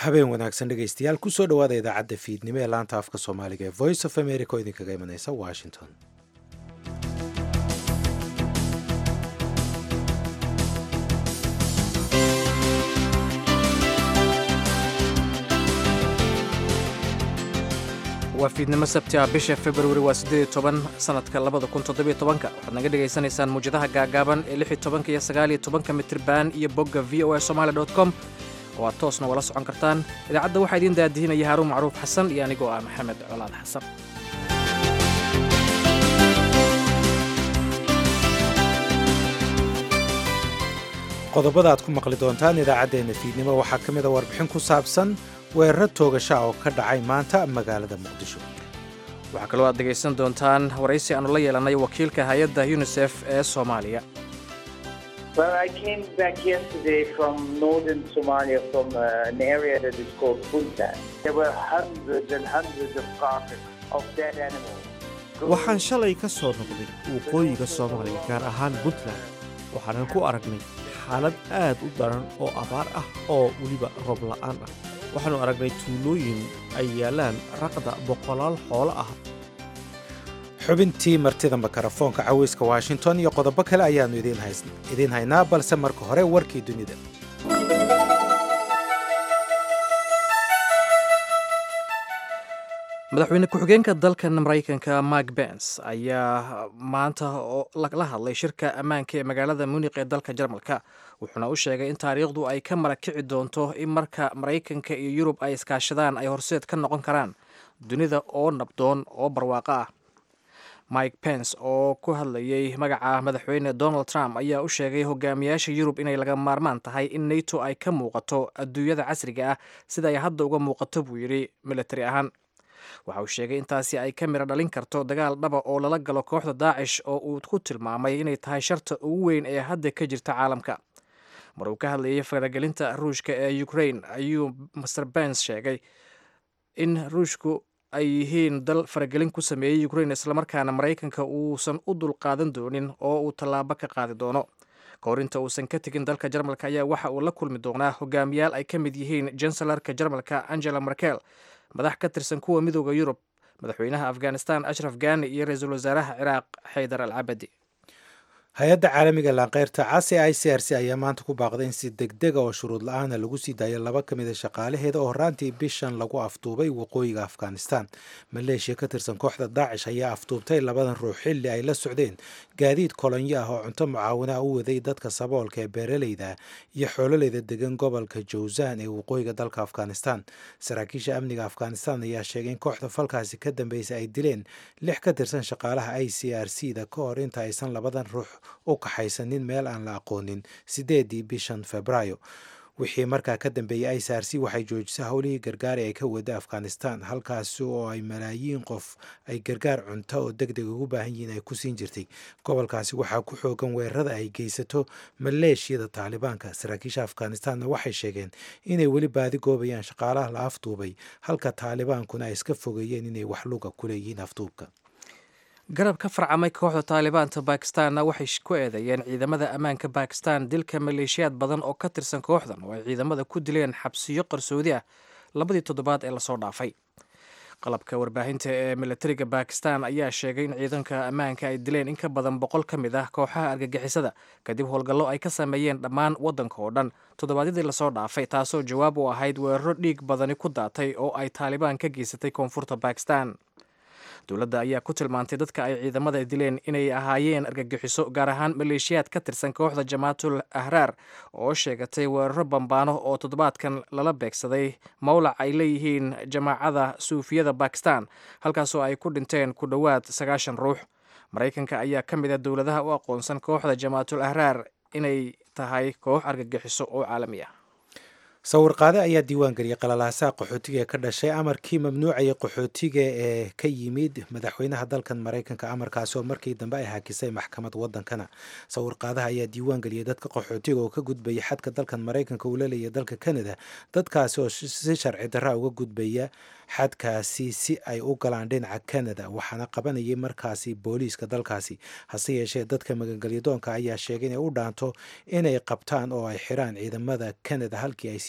habeen wanaagsan dhegaystayaal kusoo dhowaada idaacadda fiidnimo ee laanta afka soomaaliga ee voice of america oo idinkaga imanaysa washington waa fiidnimo sabti ah bisha februari waa siddeed toban sanadka labada kun toddobiyo tobanka waxaad naga dhagaysanaysaan muwjadaha gaagaaban ee lix iyo tobanka iyo sagaal iyo tobanka mitriban iyo bogga v o a somaali dot com oo aad toosna wala socon kartaan idaacadda waxaa idiin daadihinaya haaruun macruuf xasan iyo anigoo ah maxamed colaad xasan qodobada aad ku maqli doontaan idaacaddeenna fiidnimo waxaa ka mid a warbixin ku saabsan weeraro toogasha oo ka dhacay maanta magaalada muqdisho waxaa kaloo aad dhegaysan doontaan waraysi aanu la yeelannay wakiilka hay-adda yunisef ee soomaaliya Well, I came back yesterday from northern Somalia, from uh, an area that is called Puntland. There were hundreds and hundreds of carcasses of dead animals. waxaan shalay ka soo noqday waqooyiga soomaaliya gaar ahaan puntland waxaanan ku aragnay xaalad aad u daran oo abaar ah oo weliba roob la'aan ah waxaannu aragnay tuulooyin ay yaallaan raqda boqolaal xoolo ah xubintii martida makarafoonka caweyska washington iyo qodobo kale ayaannu idiin haynaa balse marka hore warkii dunida madaxweyne ku-xigeenka dalkan maraykanka mark bens ayaa maanta la hadlay shirka ammaanka ee magaalada munik ee dalka jarmalka wuxuuna u sheegay in taariikhdu ay ka marakici doonto in marka maraykanka iyo yurub ay iskaashadaan ay horseed ka noqon karaan dunida oo nabdoon oo barwaaqo ah mike pence oo ku hadlayay magaca madaxweyne donald trump ayaa u sheegay hogaamiyaasha yurub inay laga maarmaan tahay in nato ay ka muuqato adduunyada casriga ah sida ay hadda uga muuqato buu yidhi militari ahaan waxa uu sheegay intaasi ay ka miro dhalin karto dagaal dhaba oo lala galo kooxda daacish oo uu ku tilmaamay inay tahay sharta ugu weyn ee hadda ka jirta caalamka mar uu ka hadlayay faragelinta ruushka ee ukraine ayuu master bens sheegay in ruushku ay yihiin dal faragelin ku sameeyey ukraine islamarkaana maraykanka uusan u dulqaadan doonin oo uu tallaabo ka qaadi doono kahor inta uusan ka tegin dalka jarmalka ayaa waxa uu la kulmi doonaa hogaamiyaal ay ka mid yihiin jansalarka jarmalka angela merkel madax ka tirsan kuwa midooda yurub madaxweynaha afghanistan ashraf gani iyo ra-iisul wasaaraha ciraaq xaydar al cabadi hay-adda caalamiga laanqeyrta casi i c r c ayaa maanta ku baaqday in si degdega oo shuruud la-aana lagu sii daayo laba ka mid a shaqaalaheeda oo horaantii bishan lagu afduubay waqooyiga afghanistan maleeshiya ka tirsan kooxda daacish ayaa afduubtay labadan ruux xilli ay la socdeen gaadiid kolonyo ah oo cunto mucaawinaa u waday dadka saboolka ee beeraleyda iyo xoololeyda degan gobolka jawzan ee waqooyiga dalka afghanistan saraakiisha amniga afghanistan ayaa sheegay in kooxda falkaasi ka dambeysay ay dileen lix ka tirsan shaqaalaha i c r c da ka hor inta aysan labadan ruux u kaxaysanin meel aan la aqoonin sideedii bishan febraayo wixii markaa ka dambeeyey i c r c waxay joojisay howlihii gargaar ee ay ka wada afghanistan halkaasi oo ay malaayiin qof ay gargaar cunto oo deg deg ugu baahan yihiin ay ku siin jirtay gobolkaasi waxaa ku xoogan weerarada ay geysato maleeshiyada taalibaanka saraakiisha afghanistanna waxay sheegeen inay weli baadi goobayaan shaqaalaha la afduubay halka taalibaankuna ay iska fogeeyeen inay wax luga ku leeyihiin afduubka garab ka farcamay kooxda taalibaanta bakistanna waxay ku eedeeyeen ciidamada ammaanka bakistan dilka maleeshiyaad badan oo ka tirsan kooxdan oo ay ciidamada ku dileen xabsiyo qarsoodi ah labadii toddobaad ee lasoo dhaafay qalabka warbaahinta ee militariga bakistan ayaa sheegay in ciidanka ammaanka ay dileen in ka badan boqol ka mid ah kooxaha argagixisada kadib howlgallo ay ka sameeyeen dhammaan waddanka oo dhan toddobaadyadii lasoo dhaafay taasoo jawaab u ahayd weeraro dhiig badani ku daatay oo ay taalibaan ka geysatay koonfurta bakistan dowladda ayaa ku tilmaantay dadka ay ciidamada dileen inay ahaayeen argagixiso gaar ahaan maleeshiyaad ka tirsan kooxda jamaatul ahraar oo sheegatay weeraro bambaano oo toddobaadkan lala beegsaday mowlac ay leeyihiin jamaacada suufiyada bakistan halkaasoo ay ku dhinteen ku dhowaad sagaashan ruux maraykanka ayaa ka mid a dowladaha u aqoonsan kooxda jamaatul ahraar inay tahay koox argagixiso oo caalami ah sawirqaade ayaa diiwaan geliyay qalalaasaha qaxootiga ee ka dhashay amarkii mamnuucaya qaxootiga ee ka yimid madaxweynaha dalkan maraykanka amarkaasi oo markii dambe ay hakisay maxkamad wadankana sawirqaadaha ayaa diiwaan geliyay dadka qaxootiga oo ka gudbaya xadka dalkan maraykanka uu la leeyahy dalka canada dadkaasi oo si sharci darra uga gudbaya xadkaasi si ay u galaan dhinaca canada waxaana qabanayay markaasi booliiska dalkaasi hase yeeshee dadka magangelyadoonka ayaa sheegay inay u dhaanto inay qabtaan oo ay xiraan ciidamada canada halkii ay sii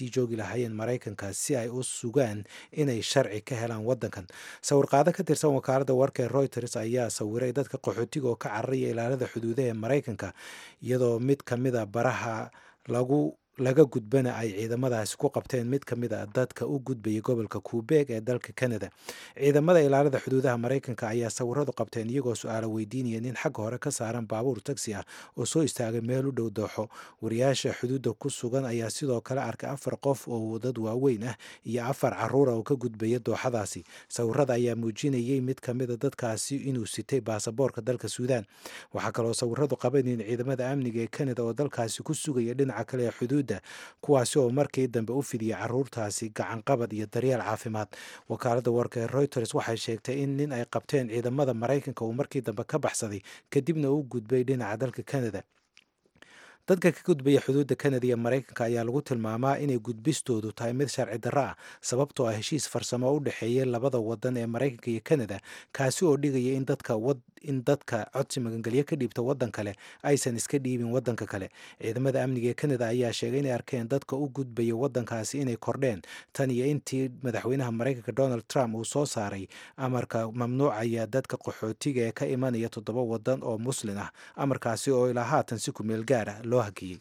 sii joogi lahaayeen maraykanka si ay u sugaan inay sharci ka helaan wadankan sawirqaado ka tirsan wakaaladda warka ee reuters ayaa sawiray dadka qaxootiga oo ka cararaya ilaalada xuduudaha ee maraykanka iyadoo mid ka mida baraha lagu laga gudbana ay ciidamadaasi ku qabteen mid ka mid a dadka u gudbayay gobolka kubeeg ee dalka canada ciidamada ilaalada xuduudaha maraykanka ayaa sawiradu qabteen iyagoo su-aalo weydiinaya nin xagga hore ka saaran baabuur tagsi ah oo soo istaagay meel u dhow dooxo wariyaasha xuduudda ku sugan ayaa sidoo kale arkay afar qof oo dad waaweyn ah iyo afar caruura oo ka gudbaya dooxadaasi sawirada ayaa muujinayay mid ka mid a dadkaasi inuu sitay baasaboorka dalka suudaan waxaa kaloo sawiradu qabaneen ciidamada amniga ee canada oo dalkaasi ku sugaya dhinaca kale ee xuduud kuwaasi oo markii dambe u fidiyay caruurtaasi gacanqabad iyo daryeel caafimaad wakaaladda warka ee reuters waxay sheegtay in nin ay qabteen ciidamada maraykanka uu markii dambe ka baxsaday kadibna u gudbay dhinaca dalka canada dadka ka gudbaya xuduudda kanada iyo maraykanka ayaa lagu tilmaamaa inay gudbistoodu tahay mid sharci darro ah sababtoo ah heshiis farsamo u dhexeeya labada wadan ee maraykanka iyo kanada kaasi oo dhigaya in dadka in dadka codsi magangelyo ka dhiibta waddan kale aysan iska dhiibin waddanka kale ciidamada amniga ee kanada ayaa sheegay inay arkeen dadka u gudbaya waddankaasi inay kordheen tan iyo intii madaxweynaha maraykanka donald trump uu soo saaray amarka mamnuucaya dadka qaxootiga ee ka imanaya toddoba wadan oo muslin ah amarkaasi oo ilaa haatan si kumeel gaar ah loo hakiyey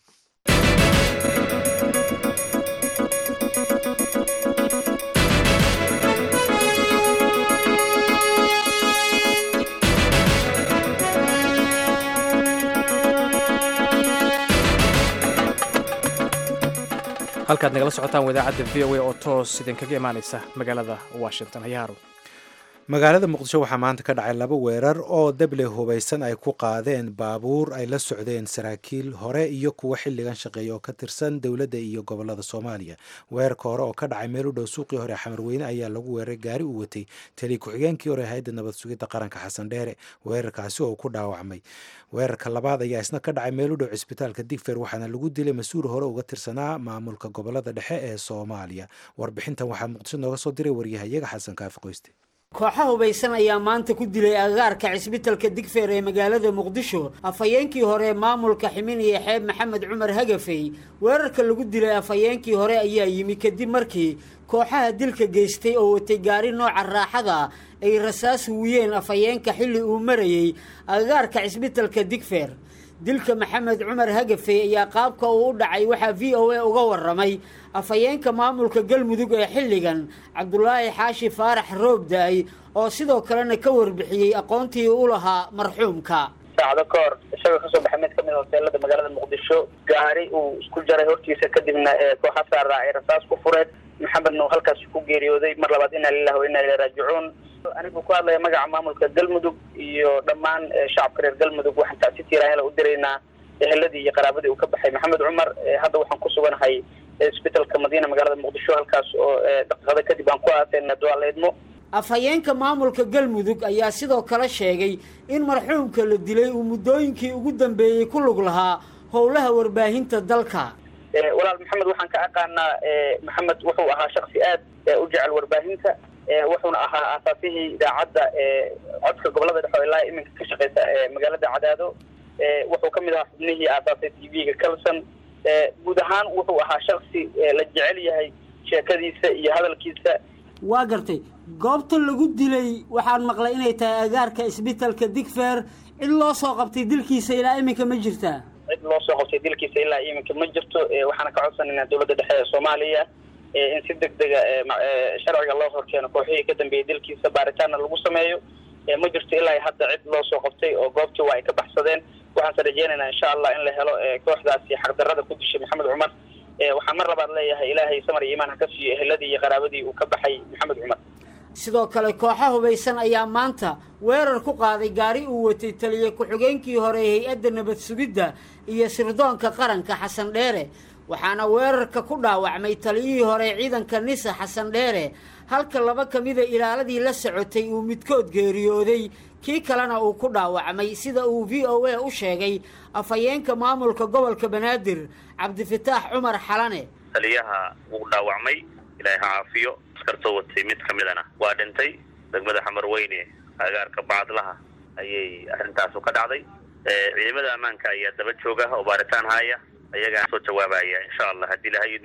halkaad nagala socotaan wadaacadda v o a oo toos idinkaga imaanaysa magaalada washington hayaaro magaalada muqdisho waxaa maanta ka dhacay laba weerar oo dable hubaysan ay ku qaadeen baabuur ay la socdeen saraakiil hore iyo kuwa xilligan shaqeeya oo ka tirsan dowladda iyo gobolada soomaaliya weerarka hore oo ka dhacay meel u dhow suuqii hore xamarweyne ayaa lagu weeraray gaari uu watay taliya ku-xigeenkii hore hay-adda nabad sugidda qaranka xasan dheere weerarkaasi oo ku dhaawacmay weerarka labaad ayaa isna ka dhacay meel u dhow cisbitaalka digfer waxaana lagu dilay mas-uul hore uga tirsanaa maamulka gobolada dhexe ee soomaaliya warbixintan waxaa muqdisho nooga soo diray waryahayaga xasan kaafi qoyste kooxa hubaysan ayaa maanta ku dilay agagaarka cisbitalka digfeer ee magaalada muqdisho afhayeenkii hore ee maamulka ximinaya xeeb maxamed cumar hagafey weerarka lagu dilay afhayeenkii hore ayaa yimi kadib markii kooxaha dilka geystay oo watay gaari nooca raaxada ay rasaas huwiyeen afhayeenka xilli uu marayey agagaarka cisbitalka digfeer dilka maxamed cumar hagafey ayaa qaabka uu u dhacay waxaa v o a uga waramay afhayeenka maamulka galmudug ee xilligan cabdulaahi xaashi faarax roob da-ay oo sidoo kalena ka warbixiyey aqoontii u lahaa marxuumka saacado ka hor isagoo kasoo baxay mid kamid hoteelada magaalada muqdisho gaari uu isku jaray hortiisa kadibna kooxa saaraa ay rasaas ku fureen maxamedna uu halkaasi ku geeriyooday mar labaad inaa lilah wa inaa ila raajicuun anigu ku hadlaya magaca maamulka galmudug iyo dhammaan shacabka reer galmudug waxaan tacsi tiiraanyala u diraynaa eheladii iyo qaraabadii uu ka baxay maxamed cumar hadda waxaan ku suganahay isbitalka madiina magaalada muqdisho halkaas oo daqiiqada kadib aan ku aaseyna duaaleedmo afhayeenka maamulka galmudug ayaa sidoo kale sheegay in marxuumka la dilay uu muddooyinkii ugu dambeeyey ku lug lahaa howlaha warbaahinta dalka walaal maxamed waxaan ka aqaanaa maxamed wuxuu ahaa shaksi aad u jecel warbaahinta wuxuuna ahaa aasaasihii idaacadda codka gobolada dhexe oo ilaa iminka ka shaqeysa magaalada cadaado wuxuu ka mid ahaa xubnihii aasaasay t v-ga calson guud ahaan wuxuu ahaa shaksi la jecel yahay sheekadiisa iyo hadalkiisa waa gartay goobta lagu dilay waxaan maqlay inay tahay agaarka isbitalka digfer cid loo soo qabtay dilkiisa ilaa iminka ma jirtaa cid loo soo qabtay dilkiisa ilaa iminka ma jirto waxaana ka codsanaynaa dowladda dhexe ee soomaaliya in si deg dega sharciga loo horkeeno kooxihii ka dambeeyey dilkiisa baaritaanna lagu sameeyo ma jirto ilaa hadda cid loo soo qabtay oo goobtii waa ay ka baxsadeen waxaanse rajeynaynaa insha allah in la helo kooxdaasi xaqdarrada ku dishay maxamed cumar waxaan mar labaad leeyahay ilaahay samar iyo imaan ha ka siiyo eheladii iyo qaraabadii uu ka baxay maxamed cumar sidoo kale kooxa hubaysan ayaa maanta weerar ku qaaday gaari uu watay taliye ku-xigeenkii hore ee hay-adda nabad sugidda iyo sirdoonka qaranka xasan dheere waxaana weerarka ku dhaawacmay taliyihii hore ciidanka nisa xasan dheere halka laba ka mida ilaaladii la socotay uu midkood geeriyooday kii kalena uu ku dhaawacmay sida uu v o a u sheegay afhayeenka maamulka gobolka banaadir cabdifataax cumar xalane taliyaha wuu dhaawacmay ilaahay ha caafiyo askartoo watay mid ka midana waa dhintay degmada xamar weyne agaarka bacadlaha ayay arrintaasu ka dhacday ciidamada ammaanka ayaa daba jooga oo baaritaan haya ayagaa soo jawaabaya insha allah haddii laha yidmo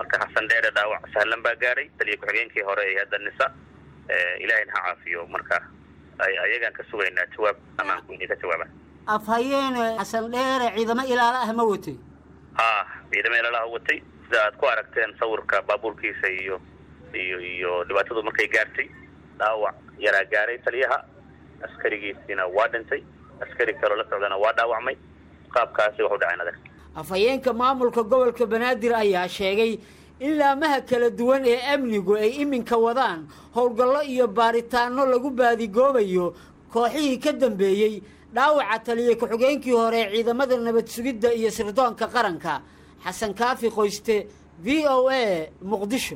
marka xasan dheere dhaawac sahlan baa gaaray taliya ku-xigeenkii hore ee hadda nisa ilaahayna ha caafiyo marka ayagaan ka sugaynaa jawaab amaanku inay ka jawaabaan afhayeene xasan dheere ciidamo ilaalo ah ma watay ha ciidamo ilaalaha watay sida aad ku aragteen sawirka baabuurkiisa iyo iyo iyo dhibaatadu markay gaartay dhaawac yaraa gaaray taliyaha askarigiisiina waa dhintay askari kaloo la socdana waa dhaawacmay qaabkaasi waxu dhaceen adag afhayeenka maamulka gobolka banaadir ayaa sheegay in laamaha kala duwan ee amnigu ay iminka wadaan howlgallo iyo baaritaanno lagu baadigoobayo kooxihii ka dambeeyey dhaawaca taliya ku-xigeenkii hore ee ciidamada nabad sugidda iyo sirdoonka qaranka xasan kaafi qoyste v o a muqdisho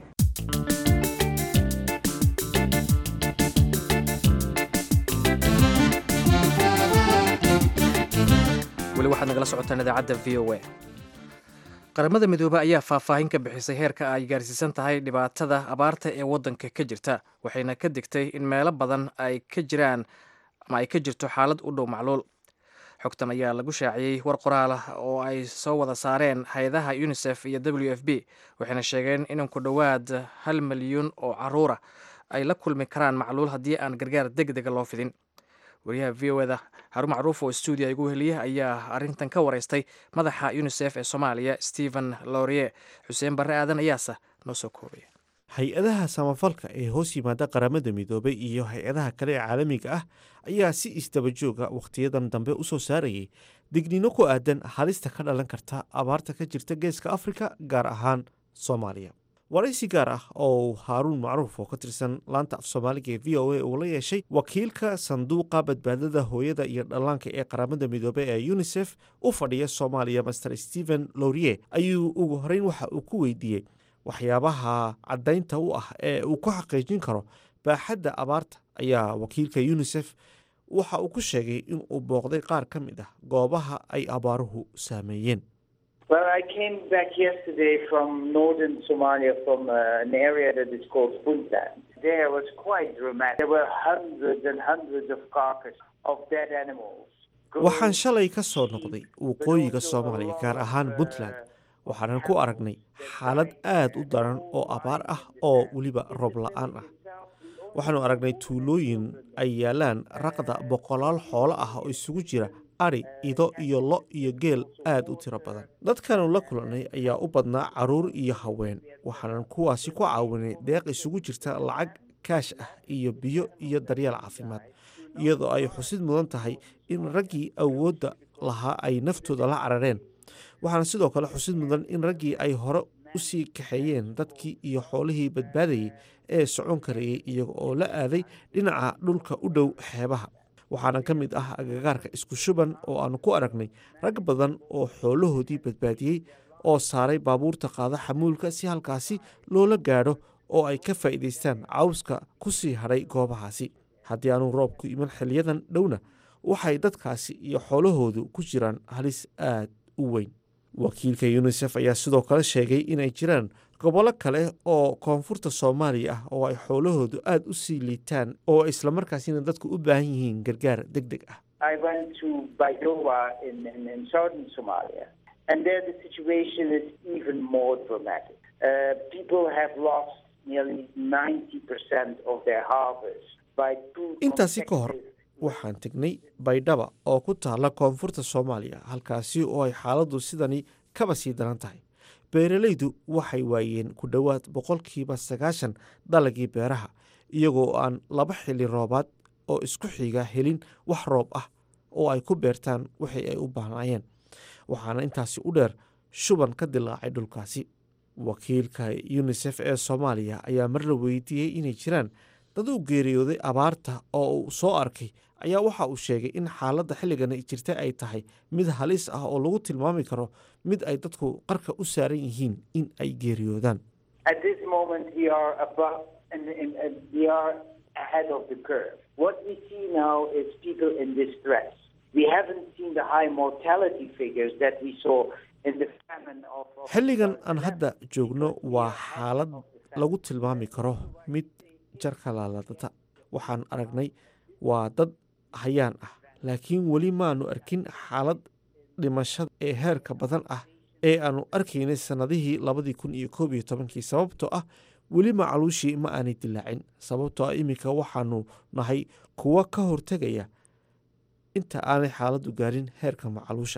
weli waxaad nagala socotaan idaacadda v o a qaramada midoobe ayaa faahfaahin ka bixisay heerka ay gaarsiisan tahay dhibaatada abaarta ee waddanka ka jirta waxayna ka digtay in meelo badan ay ka jiraan ama ay ka jirto xaalad u dhow macluul xogtan ayaa lagu shaaciyey war qoraal ah oo ay soo wada saareen hay-adaha unisef iyo w f b waxayna sheegeen in ku dhowaad hal milyuun oo caruura ay la kulmi karaan macluul haddii aan gargaar deg dega loo fidin wariyaha v o eda harun macruuf oo stuudiya igu heliya ayaa arrintan ka wareystay madaxa unisef ee soomaaliya stephen lorie xuseen barre aadan ayaase noo soo koobaya hay-adaha samafalka ee hoos yimaada qaramada midoobay iyo hay-adaha kale ee caalamiga ah ayaa si isdaba jooga wakhtiyadan dambe u soo saarayay digniino ku aadan halista ka dhalan karta abaarta ka jirta geeska afrika gaar ahaan soomaaliya waraysi gaar ah oo haaruun macruuf oo ka tirsan laanta af soomaaliga ee v o a uu la yeeshay wakiilka sanduuqa badbaadada hooyada iyo dhallaanka ee qaramada midoobey ee unisef u fadhiya soomaaliya master stephen lorie ayuu ugu horeyn waxa uu ku weydiiyey waxyaabaha caddaynta u ah ee uu ku xaqiijin karo baaxadda abaarta ayaa wakiilka unisef waxa uu ku sheegay in uu booqday qaar ka mid ah goobaha ay abaaruhu saameeyeen Well, I came back yesterday from northern Somalia, from uh, an area that is called Puntland. There was quite dramatic. There were hundreds and hundreds of carcasses of dead animals. waxaan shalay ka soo noqday waqooyiga soomaaliya gaar ahaan puntland waxaanan ku aragnay xaalad aad u daran oo abaar ah oo weliba roob la-aan ah waxaanu aragnay tuulooyin ay yaalaan raqda boqolaal xoolo ah oo isugu jira adhi ido iyo lo iyo geel aad u tiro badan dadkanu la kulannay ayaa u badnaa carruur iyo haween waxaanan kuwaasi ku caawinay deeq isugu jirta lacag kaash ah iyo biyo iyo daryeel caafimaad iyadoo ay xusid mudan tahay in raggii awoodda lahaa ay naftooda la carareen waxaana sidoo kale xusid mudan in raggii ay hore u sii kaxeeyeen dadkii iyo xoolihii badbaadayay ee socon karayay iyaga oo la aaday dhinaca dhulka u dhow xeebaha waxaana ka mid ah agagaarka isku shuban oo aanu ku aragnay rag badan oo xoolahoodii badbaadiyey oo saaray baabuurta qaada xamuulka si halkaasi loola gaadho oo ay ka faa'iidaystaan cawska ku sii hadhay goobahaasi haddii aanu roobku iman xiliyadan dhowna waxay dadkaasi iyo xoolahoodu ku jiraan halis aad u weyn wakiilka yunisef ayaa sidoo kale sheegay inay jiraan gobollo kale oo koonfurta soomaaliya ah oo ay xoolahoodu aad u sii liitaan oo islamarkaasina dadku u baahan yihiin gargaar deg deg ah I went to Baidoa in, in, in southern Somalia, and there the situation is even more dramatic. Uh, people have lost nearly 90% of their harvest by two intaasi ka hor consecutive waxaan tegnay baydhaba oo ku taalla koonfurta soomaaliya halkaasi oo ay xaaladdu sidani kaba sii daran tahay beeralaydu waxay waayeen ku dhowaad boqolkiiba sagaashan dalagii beeraha iyagoo aan laba xili roobaad oo isku xiga helin wax roob ah oo ay ku beertaan wixii ay u baahnaayeen waxaana intaasi u dheer shuban ka dilaacay dhulkaasi wakiilka yunisef ee soomaaliya ayaa mar la weydiiyey inay jiraan dad u geeriyooday abaarta oo uu soo arkay ayaa waxa uu sheegay in xaaladda xilligani jirta ay tahay mid halis ah oo lagu tilmaami karo mid ay dadku qarka u saaran yihiin in ay geeriyoodaan At this moment, we are above and, and, and we are ahead of the curve. What we see now is people in distress. We haven't seen the high mortality figures that we saw in the famine of. of xilligan aan hadda joogno waa xaalad lagu tilmaami karo mid jarka laaladata waxaan aragnay waa dad hayaan ah laakiin weli maanu arkin xaalad dhimashada ee heerka badan ah ee aanu arkaynay sannadihii labadii kun iyo koob iyo tobankii sababtoo ah weli macaluushii ma aanay dilaacin sababtoo ah iminka waxaanu nahay kuwa ka hortegaya inta aanay xaaladdu gaarin heerka macaluusha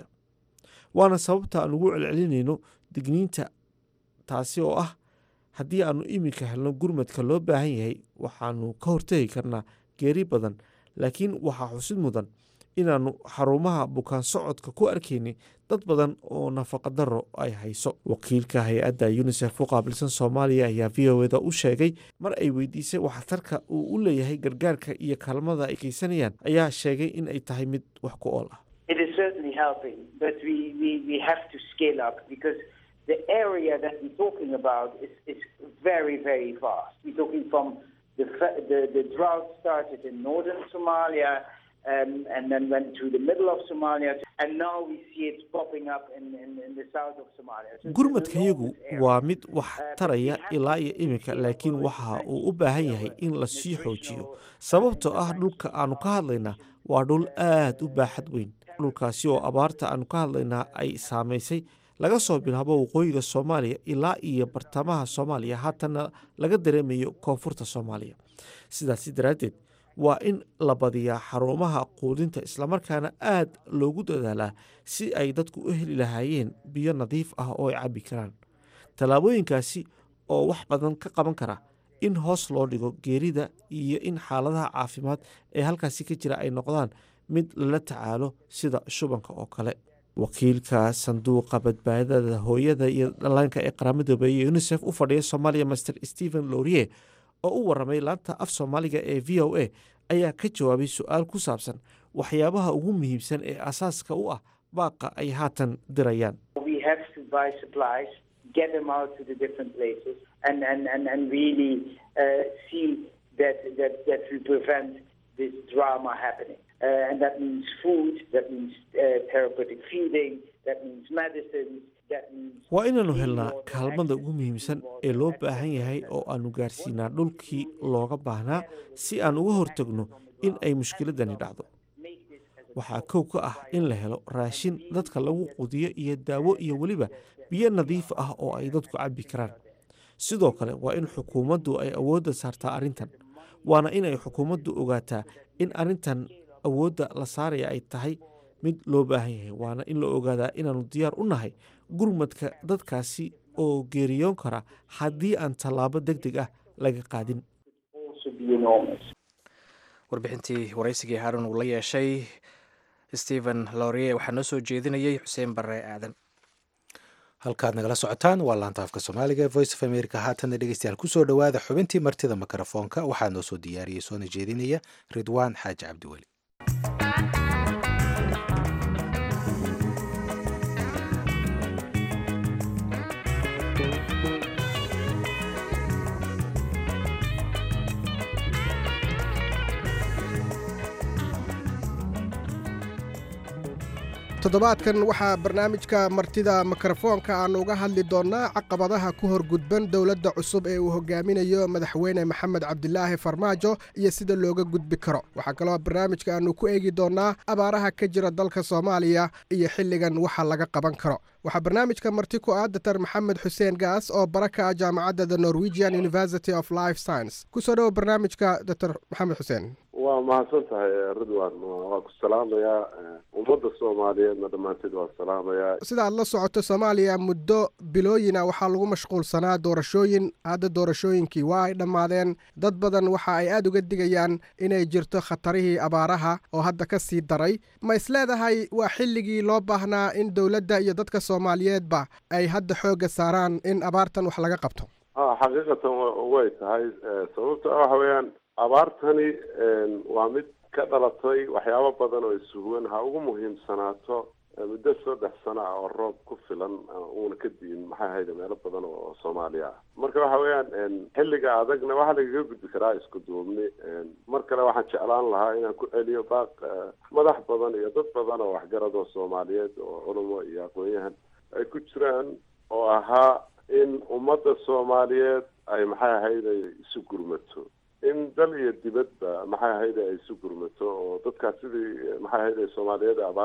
waana sababta aan ugu celcelinayno digniinta taasi oo ah haddii aanu iminka helno gurmadka loo baahan yahay waxaanu ka hortegi karnaa geeri badan laakiin waxaa xusid mudan inaannu xarumaha bukaan socodka ku arkaynay dad badan oo nafaqadaro ay hayso wakiilka hay-adda unisef u qaabilsan soomaaliya ayaa v o eda u sheegay mar ay weydiisay waxtarka uu u leeyahay gargaarka iyo kaalmada ay geysanayaan ayaa sheegay in ay tahay mid wax ku ool ah It is certainly helping, but we, we, we have to scale up because the area that we're talking about is, is very, very vast. We're talking from the, fa- the, the drought started in northern Somalia um, and then went to the middle of Somalia, and now we see it popping up in, in, in the south of Somalia. So it's an gurmadkayagu enormous area. waa mid wax taraya ilaa iyo iminka laakiin waxa uu u baahan yahay in la sii xoojiyo sababtoo ah dhulka aanu ka hadlaynaa waa dhul aad u baaxad weyn dhulkaasi oo abaarta aanu ka hadlaynaa ay saamaysay laga soo bilaabo waqooyiga soomaaliya ilaa iyo bartamaha soomaaliya haatanna laga dareemayo koonfurta soomaaliya sidaasi daraaddeed waa in la badiyaa xarumaha quudinta islamarkaana aad loogu dadaalaa si ay dadku u heli lahaayeen biyo nadiif ah oo ay cabbi karaan tallaabooyinkaasi oo wax badan ka qaban kara in hoos loo dhigo geerida iyo in xaaladaha caafimaad ee halkaasi ka jira ay noqdaan mid lala tacaalo sida shubanka oo kale wakiilka sanduuqa badbaadada hooyada iyo dhallaanka ee qaramada iyo unisef u fadhiya soomaaliya master stephen lorie oo u waramay laanta af soomaaliga ee v o a ayaa ka jawaabay su-aal ku saabsan waxyaabaha ugu muhiimsan ee asaaska u ah baaqa ay haatan dirayaan we have to buy supplies, get them out to the different places, and and and, and really uh, see that, that that we prevent this drama happening. Uh, and that means food, that means uh, therapeutic feeding, that means medicines, that means. waa inaannu helnaa kaalmada ugu muhiimsan ee loo baahan yahay oo aannu gaarsiinaa dhulkii looga baahnaa si aan uga hortagno in ay mushkiladani dhacdo waxaa kow ka ah in la helo raashin dadka lagu quudiyo iyo daawo iyo weliba biyo nadiif ah oo ay dadku cabbi karaan sidoo kale waa in xukuumaddu ay awoodda saartaa arrintan waana in ay xukuumaddu ogaataa in arrintan awoodda la saaraya ay tahay mid loo baahan yahay waana in la ogaadaa inaannu diyaar u nahay gurmadka dadkaasi oo geeriyoon kara haddii aan tallaabo deg deg ah laga qaadin also be enormous. warbixintii waraysigii haarun uu la yeeshay stephen lorie waxaa noo soo jeedinayay xuseen barre aadan halkaad nagala socotaan waa laanta afka soomaaliga ee voice of america haatanna dhegeystayaal kusoo dhowaada xubintii martida mikrofoonka waxaa noo soo diyaariyey soona jeedinaya ridwaan xaaji cabdiweli toddobaadkan waxaa barnaamijka martida mikrofoonka aannu uga hadli doonnaa caqabadaha ku horgudban dowladda cusub ee uu hogaaminayo madaxweyne maxamed cabdilaahi farmaajo iyo sida looga gudbi karo waxaa kaloo barnaamijka aannu ku eegi doonnaa abaaraha ka jira dalka soomaaliya iyo xilligan waxa laga qaban karo waxaa barnaamijka marti ku ah datar maxamed xuseen gaas oo bara ka ah jaamacadda the norwegian university of life science kusoo dhowo barnaamijka datar maxamed xuseen waa mahadsan tahay ridwan waa ku salaamayaa ummadda soomaaliyeedna dhammaanteed waa salaamayaa sida aad la socoto soomaaliya muddo bilooyina waxaa lagu mashquulsanaa doorashooyin hadda doorashooyinkii waa ay dhammaadeen dad badan waxa ay aada uga digayaan inay jirto khatarihii abaaraha oo hadda ka sii daray ma is leedahay waa xilligii loo baahnaa in dowladda iyo dadka soomaaliyeedba ay hadda xoogga saaraan in abaartan wax laga qabto ha xaqiiqatan way tahay sababta waxa weeyaan abaartani waa mid ka dhalatay waxyaabo badan oo isuhuwan ha ugu muhiimsanaato muddo saddex sano ah oo roob ku filan uuna ka diin maxay ahayde meelo badan oo soomaaliya ah marka waxa weeyaan xilliga adagna waxaa lagaga gudbi karaa isku duubni mar kale waxaan jeclaan lahaa inaan ku celiyo baaq madax badan iyo dad badan oo waxgarad oo soomaaliyeed oo culumo iyo aqoon-yahan ay ku jiraan oo ahaa in ummadda soomaaliyeed ay maxay ahayde isu gurmato in dal iyo dibadba maxay ahayde ay isu gurmato oo dadkaas sidii maxay ahayde soomaaliyeed abaaraha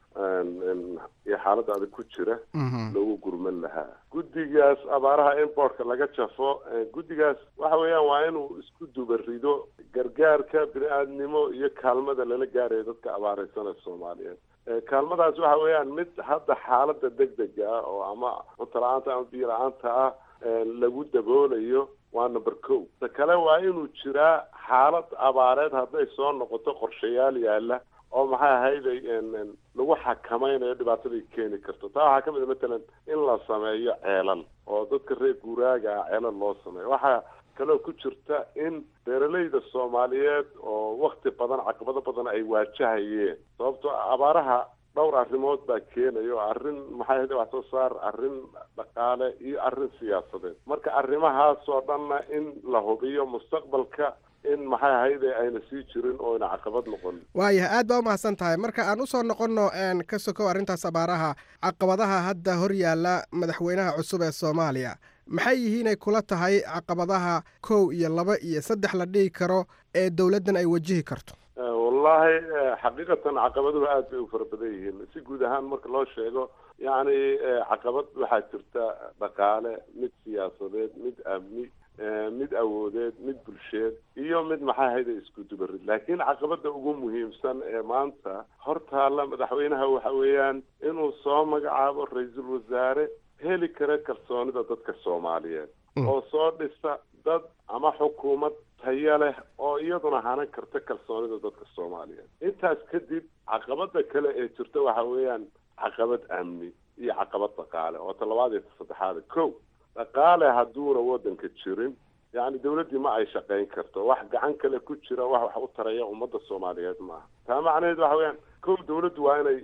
iyo xaaladda adag ku jira loogu gurman lahaa guddigaas abaaraha importka laga jafo guddigaas waxa weeyaan waa inuu isku dubarido gargaarka bini-aadnimo iyo kaalmada lala gaarayo dadka abaareysanaya soomaaliyeed kaalmadaas waxa weeyaan mid hadda xaaladda deg dega ah oo ama cunto la-aanta ama biyo la-aanta ah lagu daboolayo waa number co ta kale waa inuu jiraa xaalad abaareed hadday soo noqoto qorshayaal yaala oo maxay ahayday lagu xakamaynayo dhibaataday keeni karto taa waxaa kamid a matalan in la sameeyo ceelal oo dadka reer guuraaga ah ceelal loo sameeyo waxaa kaloo ku jirta in beeralayda soomaaliyeed oo wakti badan caqabado badan ay waajahayeen sababtoo abaaraha dhowr arrimood baa keenayo arrin maxay ahayde wax soo saar arrin dhaqaale iyo arrin siyaasadeed marka arrimahaas oo dhanna in la hubiyo mustaqbalka in maxay ahayde ayna sii jirin oo ayna caqabad noqon waayahay aad baa umahadsan tahay marka aan usoo noqonno ka sokow arrintaas abaaraha caqabadaha hadda hor yaalla madaxweynaha cusub ee soomaaliya maxay yihiin ay kula tahay caqabadaha kow iyo laba iyo saddex la dhihi karo ee dowladdan ay wajihi karto wallahi xaqiiqatan caqabaduhu aad bay u fara badan yihiin si guud ahaan marka loo sheego yacni caqabad waxaa jirta dhaqaale mid siyaasadeed mid amni mid awoodeed mid bulsheed iyo mid maxay ahayda isku dubarid laakiin caqabada ugu muhiimsan ee maanta hortaalla madaxweynaha waxa weeyaan inuu soo magacaabo ra-iisul wasaare heli kara kalsoonida dadka soomaaliyeed oo soo dhisa dad ama xukuumad tayo leh oo iyaduna hanan karta kalsoonida dadka soomaaliyeed intaas kadib caqabada kale ee jirta waxa weeyaan caqabad amni iyo caqabad dhaqaale oo ta labaad iyo ta saddexaada ko dhaqaale hadduuna waddanka jirin yacni dawladdii ma ay shaqayn karto wax gacan kale ku jira wax wax u taraya ummadda soomaaliyeed maaha taa macnaheed waxa weeyaan kow dawladdu waa inay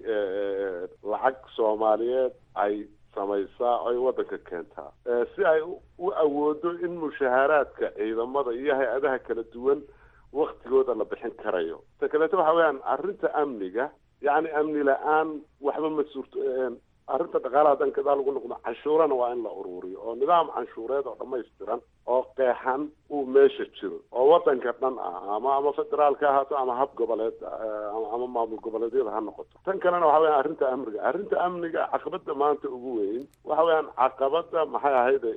lacag soomaaliyeed ay samaysaa ay waddanka keentaa si ay u awoodo in mushaaharaadka ciidamada iyo hay-adaha kala duwan waktigooda la bixin karayo ta kaleeto waxa weeyaan arrinta amniga yacni amni la-aan waxba ma suurto arrinta dhaqaalaha dan kadaa lagu noqdo canshuurana waa in la ururiyo oo nidaam canshuureed oo dhammaystiran oo qeexan uu meesha jiro oo waddanka dhan ah ama ama federaalka ahaato ama hab goboleed ama maamul goboleedyada ha noqoto tan kalena waxa weyan arrinta amniga arrinta amniga caqabada maanta ugu weyn waxa weeyaan caqabada maxay ahayde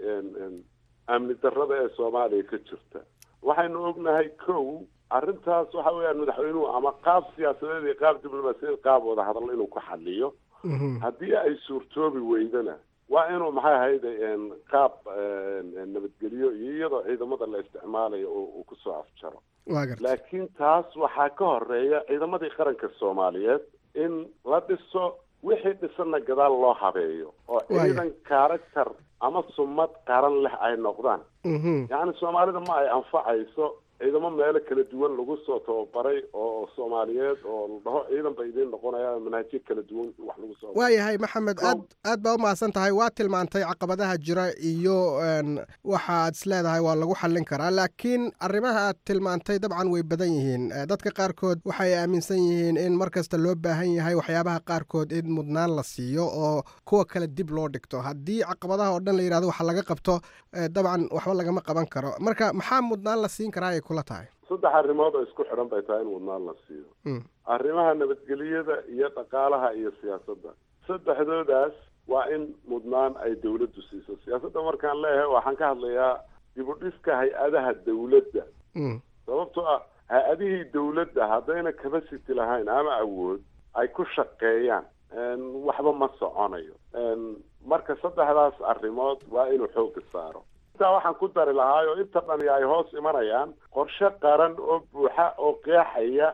amni darrada ee soomaaliya ka jirta waxaynu ognahay kow arrintaas waxa weeyaan madaxweynuhu ama qaab siyaasadeed iyo qaab diblomaasiyadeed qaab wada hadal inuu ku xaliyo haddii ay suurtoobi weydana waa inuu maxay ahayde qaab nabadgelyo iyo iyadoo ciidamada la isticmaalayo uu kusoo afjaro laakiin taas waxaa ka horeeya ciidamadii qaranka soomaaliyeed in la dhiso wixii dhisanna gadaal loo habeeyo oo ciidan character ama sumad qaran leh ay noqdaan yacni soomaalida ma ay anfacayso ciidamo meelo kala duwan lagu soo tababaray oo soomaaliyeed oo la dhaho ciidan ba idiin noqonaya manhajyo kala duwan wax lagu soo waayahay maxamed aad aad baa umahadsan tahay waa tilmaantay caqabadaha jira iyo waxa aad isleedahay waa lagu xallin karaa laakiin arrimaha aad tilmaantay dabcan way badan yihiin dadka qaarkood waxay aaminsan yihiin in mar kasta loo baahan yahay waxyaabaha qaarkood in mudnaan la siiyo oo kuwa kale dib loo dhigto haddii caqabadaha oo dhan la yidhahdo waxa laga qabto dabcan waxba lagama qaban karo marka maxaa mudnaan la siin karaa ay kula tahay saddex arrimood oo isku xidhan bay tahay in mudnaan la siiyo arrimaha nabadgelyada iyo dhaqaalaha iyo siyaasadda saddexdoodaas waa in mudnaan ay dawladdu siiso siyaasadda markaan leeyahay waxaan ka hadlayaa dib u dhiska hay-adaha dawladda sababtoo ah hay-adihii dawladda haddayna capacity lahayn ama awood ay ku shaqeeyaan waxba ma soconayo marka saddexdaas arrimood waa inuu xooga saaro intaa waxaan ku dari lahaayoo inta dhani ay hoos imanayaan qorshe qaran oo buuxa oo qeexaya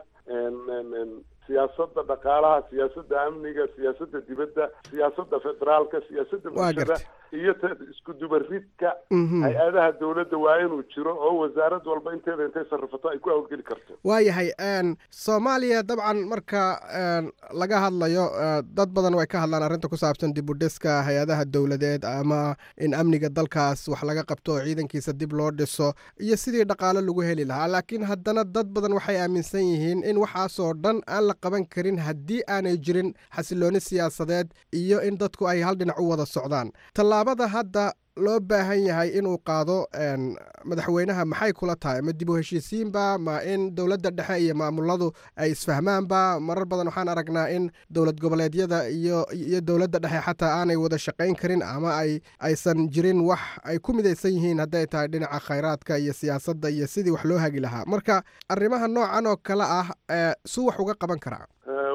siyaasadda dhaqaalaha siyaasadda amniga siyaasadda dibadda siyaasadda federaalka siyaasadda bulshada iyo ta isku dubaridka hay-adaha dawladda waa inuu jiro oo wasaarad walba inteeda intay sarrifato ay ku hawlgeli karto waayahay soomaaliya dabcan marka laga hadlayo dad badan way ka hadlaan arrinta ku saabsan dib u dhiska hay-adaha dowladeed ama in amniga dalkaas wax laga qabto oo ciidankiisa dib loo dhiso iyo sidii dhaqaalo lagu heli lahaa laakiin haddana dad badan waxay aaminsan yihiin in waxaasoo dhan aan la qaban karin haddii aanay jirin xasilooni siyaasadeed iyo in dadku ay hal dhinac u wada socdaan tallaabada hadda loo baahan yahay inuu qaado madaxweynaha maxay kula tahay ma dib u heshiisiinba ma in dowladda dhexe iyo maamuladu ay isfahmaanba marar badan waxaan aragnaa in dowlad goboleedyada iyo iyo dowladda dhexe xataa aanay wada shaqayn karin ama ay aysan jirin wax ay ku midaysan yihiin hadday tahay dhinaca khayraadka iyo siyaasadda iyo sidii wax loo hagi lahaa marka arrimaha noocan oo kale ah suu wax uga qaban karaa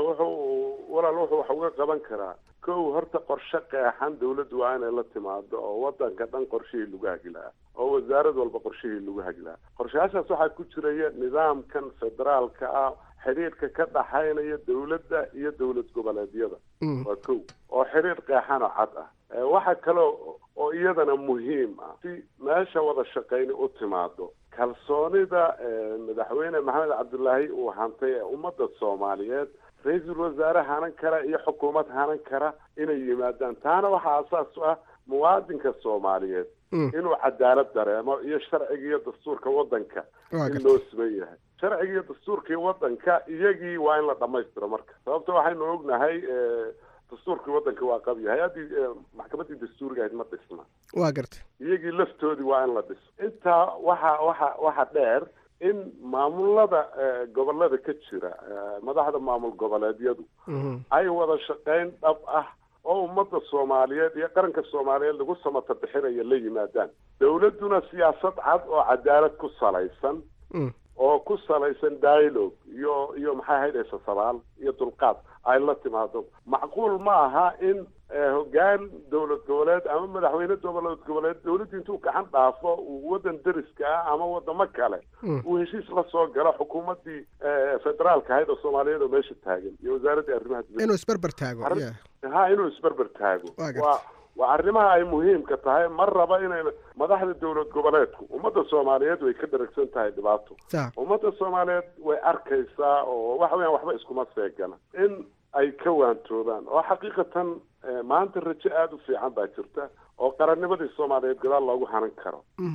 wuxuu walaal wuxuu wax uga qaban karaa kow horta qorshe qeexan dawladdu waa inay la timaado oo wadanka dhan qorshihii lagu hagi lahaa oo wasaarad walba qorshihii lagu hagi lahaa qorshayaashaas waxaa ku jiraya nidaamkan federaalka ah xidhiirka ka dhaxaynaya dawladda iyo dowlad goboleedyada waa kow oo xidhiir qeexan oo cad ah waxa kale oo iyadana muhiim ah si meesha wada shaqayni u timaado kalsoonida madaxweyne maxamed cabdulaahi uu hantay ee ummadda soomaaliyeed ra-iisul wasaare hanan kara iyo xukuumad hanan kara inay yimaadaan taana waxaa asaas u ah muwaadinka soomaaliyeed inuu cadaalad dareemo iyo sharciga iyo dastuurka wadanka in loo siman yahay sharciga iyo dastuurkii wadanka iyagii waa in la dhamaystiro marka sababta waxaynu ognahay dastuurkii wadanka waa qabi hay-addii maxkamaddii dastuuriga ahayd ma dhisna waa gartay iyagii laftoodii waa in la dhiso intaa waxa waxa waxa dheer in maamulada gobolada ka jira madaxda maamul goboleedyadu ay wada shaqayn dhab ah oo ummadda soomaaliyeed iyo qaranka soomaaliyeed lagu samata bixinayo la yimaadaan dawladduna siyaasad cad oo cadaalad ku salaysan oo ku salaysan dialogue iyo iyo maxay ahayd eesasabaal iyo dulqaad ay la timaado macquul ma aha in hoggaan dowlad goboleed ama madaxweyne dowlad goboleed dawladdu intuu gacan dhaafo uu waddan deriska ah ama wadamo kale uu heshiis la soo galo xukuumaddii federaalka ahayd oo soomaaliyeed oo meesha taagan iyo wasaaraddii arrimaha dibadda inuu isberber taago ha inuu isberber taago waa waa arrimaha ay muhiimka tahay ma raba inay madaxda dowlad goboleedku ummadda soomaaliyeed way ka dharagsan tahay dhibaato ummadda soomaaliyeed way arkaysaa oo waxa weyaan waxba iskuma seegana in ay ka waantoobaan oo xaqiiqatan maanta rajo aada u fiican baa jirta oo qarannimadii soomaaliyeed gadaal loogu hanan karo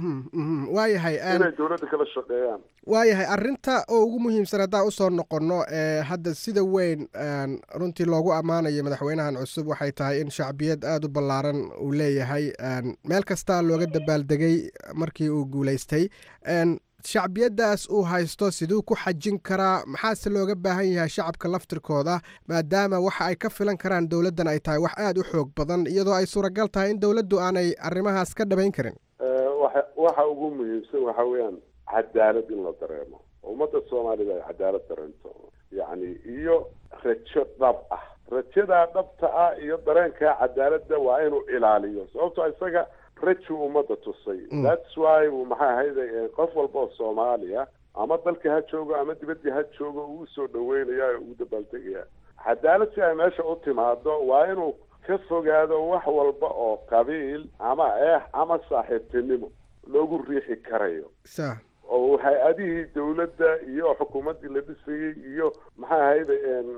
waayahay inay dowladda kala shaqeeyaan waayahay arrinta oo ugu muhiimsan haddaan usoo noqonno ee hadda sida weyn runtii loogu ammaanayo madaxweynahan cusub waxay tahay in shacbiyad aada u ballaaran uu leeyahay meel kastaa looga dabaaldegay markii uu guulaystay shacbiyaddaas uu haysto siduu ku xajin karaa maxaase looga baahan yahay shacabka laftirkooda maadaama waxa ay ka filan karaan dowladdan ay tahay wax aada u xoog badan iyadoo ay suuragal tahay in dowladdu aanay arrimahaas ka dhabayn karin waxa ugu muhiimsan waxa weeyaan cadaalad in la dareemo ummadda soomaalida ay cadaalad dareento yacni iyo rajo dhab ah rajadaa dhabta ah iyo dareenkaa cadaaladda waa inuu ilaaliyo sababtoo isaga rajuu ummadda tusay thats why uu maxay ahayd qof walba oo soomaaliya ama dalka ha joogo ama dibaddii ha joogo uu usoo dhaweynaya oo uu dabaaldegaya cadaalad si ay meesha u timaado waa inuu ka fogaado wax walba oo qabiil ama eex ama saaxiibtinimo loogu riixi karayo sa oo hay-adihii dawladda iyo xukuumaddii la dhisayey iyo maxay ahayd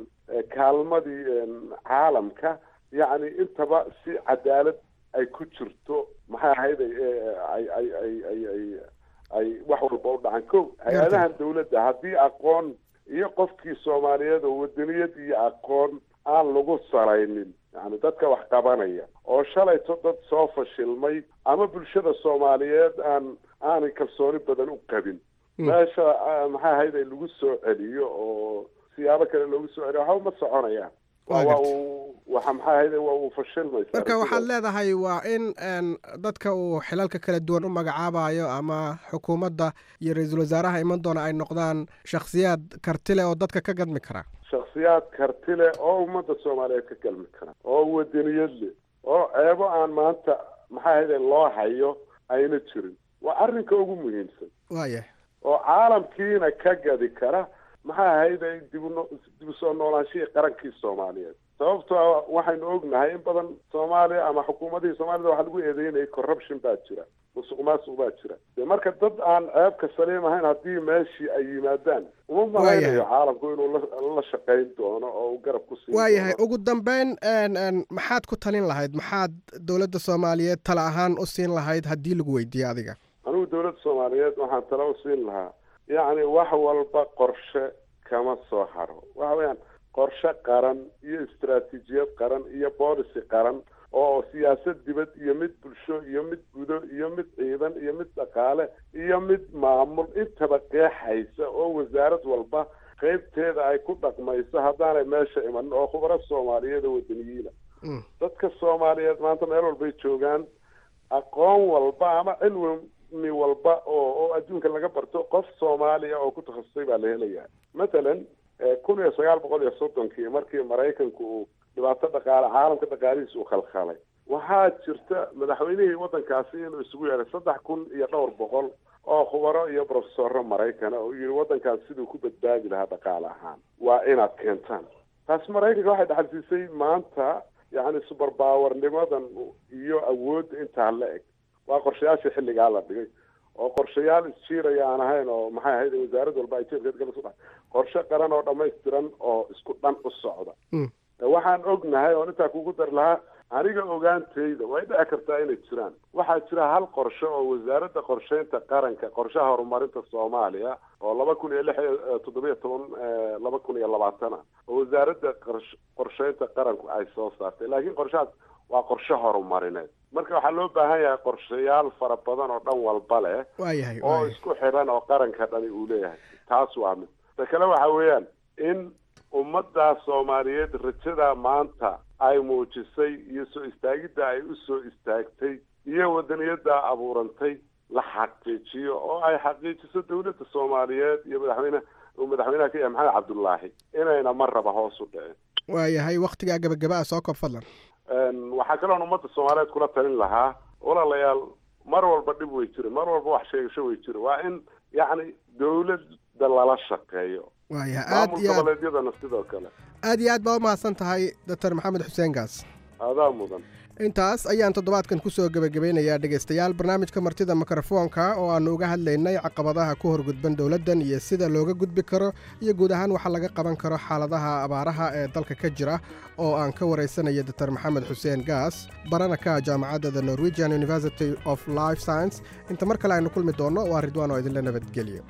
kaalmadii caalamka yacni intaba si cadaalad ay ku jirto maxay ahayd ay ay ay ay ay ay wax walba u dhacan ko hay-adahan dawladda haddii aqoon iyo qofkii soomaaliyeed oo wadaniyad iyo aqoon aan lagu salaynin yani dadka wax qabanaya oo shalayto dad soo fashilmay ama bulshada soomaaliyeed aan aanay kalsooni badan u qabin meesha maxay ahayd ay lagu soo celiyo oo siyaabo kale loogu soo celiyo waxba ma soconayaan waa uu waxa maxay ahayd waa uu fashilmaysa marka waxaad leedahay waa in dadka uu xilalka kala duwan u magacaabayo ama xukuumadda iyo ra-iisul wasaaraha iman doona ay noqdaan shakhsiyaad karti leh oo dadka ka gadmi kara shakhsiyaad karti leh oo ummadda soomaaliyeed ka galmi kara oo wadaniyad leh oo ceebo aan maanta maxay ahayd loo hayo ayna jirin waa arrinka ugu muhiimsan waayah oo caalamkiina ka gadi kara maxay ahayd dibno dib usoo noolaanshihii qarankii soomaaliyeed sababtoo waxaynu ognahay in badan soomaaliya ama xukuumadihii soomaalida waxaa lagu eedeynayay corruption baa jira musuq maasuq baa jira de marka dad aan ceebka saliim ahayn haddii meeshii ay yimaadaan uma malaynayo caalamku inuu la shaqayn doono oo uu garab ku siin waayahay ugu dambeyn maxaad ku talin lahayd maxaad dowladda soomaaliyeed tala ahaan u siin lahayd haddii lagu weydiiyo adiga anigu dowladda soomaaliyeed waxaan tala u siin lahaa yacni wax walba qorshe kama soo haro waxa weeyaan qorshe qaran iyo istaraatiijiyad qaran iyo boolicy qaran oo siyaasad dibad iyo mid bulsho iyo mid gudo iyo mid ciidan iyo mid dhaqaale iyo mid maamul intaba qeexaysa oo wasaarad walba qaybteeda ay ku dhaqmayso haddaanay meesha imanin oo khubaro soomaaliyeed oo wadaniyiina dadka soomaaliyeed maanta meel walbay joogaan aqoon walba ama cilmi walba oo oo adduunka laga barto qof soomaaliya oo ku takhasusay baa la helayaa mathalan kun iyo sagaal boqol iyo soddonkii markii maraykanku uu dhibaato dhaqaale caalamka dhaqaalihiisa uu khalkhalay waxaa jirta madaxweynihii waddankaasi inuu isugu yeedhay saddex kun iyo dhowr boqol oo khubaro iyo profesoro maraykana oo yidhi waddankaas siduu ku badbaadi lahaa dhaqaale ahaan waa inaad keentaan taas maraykanka waxay dhaxalsiisay maanta yacni suberbawarnimadan iyo awoodda intaa la eg waa qorshayaashii xilligaa la dhigay oo qorshayaal isjiiraya aan ahayn oo maxay ahayd wasaarad walba ay jeebkeed gala sudhax qorshe qaran oo dhammaystiran oo isku dhan u socda waxaan ognahay oon intaa kugu dar lahaa aniga ogaantayda way dhici kartaa inay jiraan waxaa jira hal qorshe oo wasaaradda qorsheynta qaranka qorshaha horumarinta soomaaliya oo laba kun iyo lix iyo toddobiyo toban laba kun iyo labaatana oo wasaaradda qorsheynta qaranku ay soo saartay laakiin qorshahaas waa qorshe horumarineed marka waxaa loo baahan yahay qorshayaal fara badan oo dhan walba leh waayahay oo isku xidhan oo qaranka dhani uu leeyahay taas waa mid ta kale waxa weeyaan in ummaddaa soomaaliyeed rajada maanta ay muujisay iyo soo istaagidda ay u soo istaagtay iyo wadaniyadda abuurantay la xaqiijiyo oo ay xaqiijiso dawladda soomaaliyeed iyo madaxweyne uu madaxweynaha ka yahay maxamed cabdullaahi inayna mar raba hoos u dhicin waayahay waktigaa gabagaba ah soo koob fadlan waxaa kaloon ummadda soomaaliyeed kula talin lahaa walaalayaal mar walba dhib way jira mar walba wax sheegasho way jira waa in yacni dawladda lala shaqeeyo waayahay aad maamul iyo aad goboleedyadana sidoo kale aad iyo aad baa u mahadsan tahay doctor maxamed xuseen gaas adaa mudan intaas ayaan toddobaadkan ku soo gebagabeynayaa dhegaystayaal barnaamijka martida mikrofoonka oo aannu uga hadlaynay caqabadaha ku horgudban dowladdan iyo sida looga gudbi karo iyo guud ahaan waxa laga qaban karo xaaladaha abaaraha ee dalka ka jira oo aan ka waraysanaya doctor maxamed xuseen gaas barana ka jaamacadda the norwegian university of life science inta mar kale aynu kulmi doonno waa ridwaan oo idinla nabadgeliyo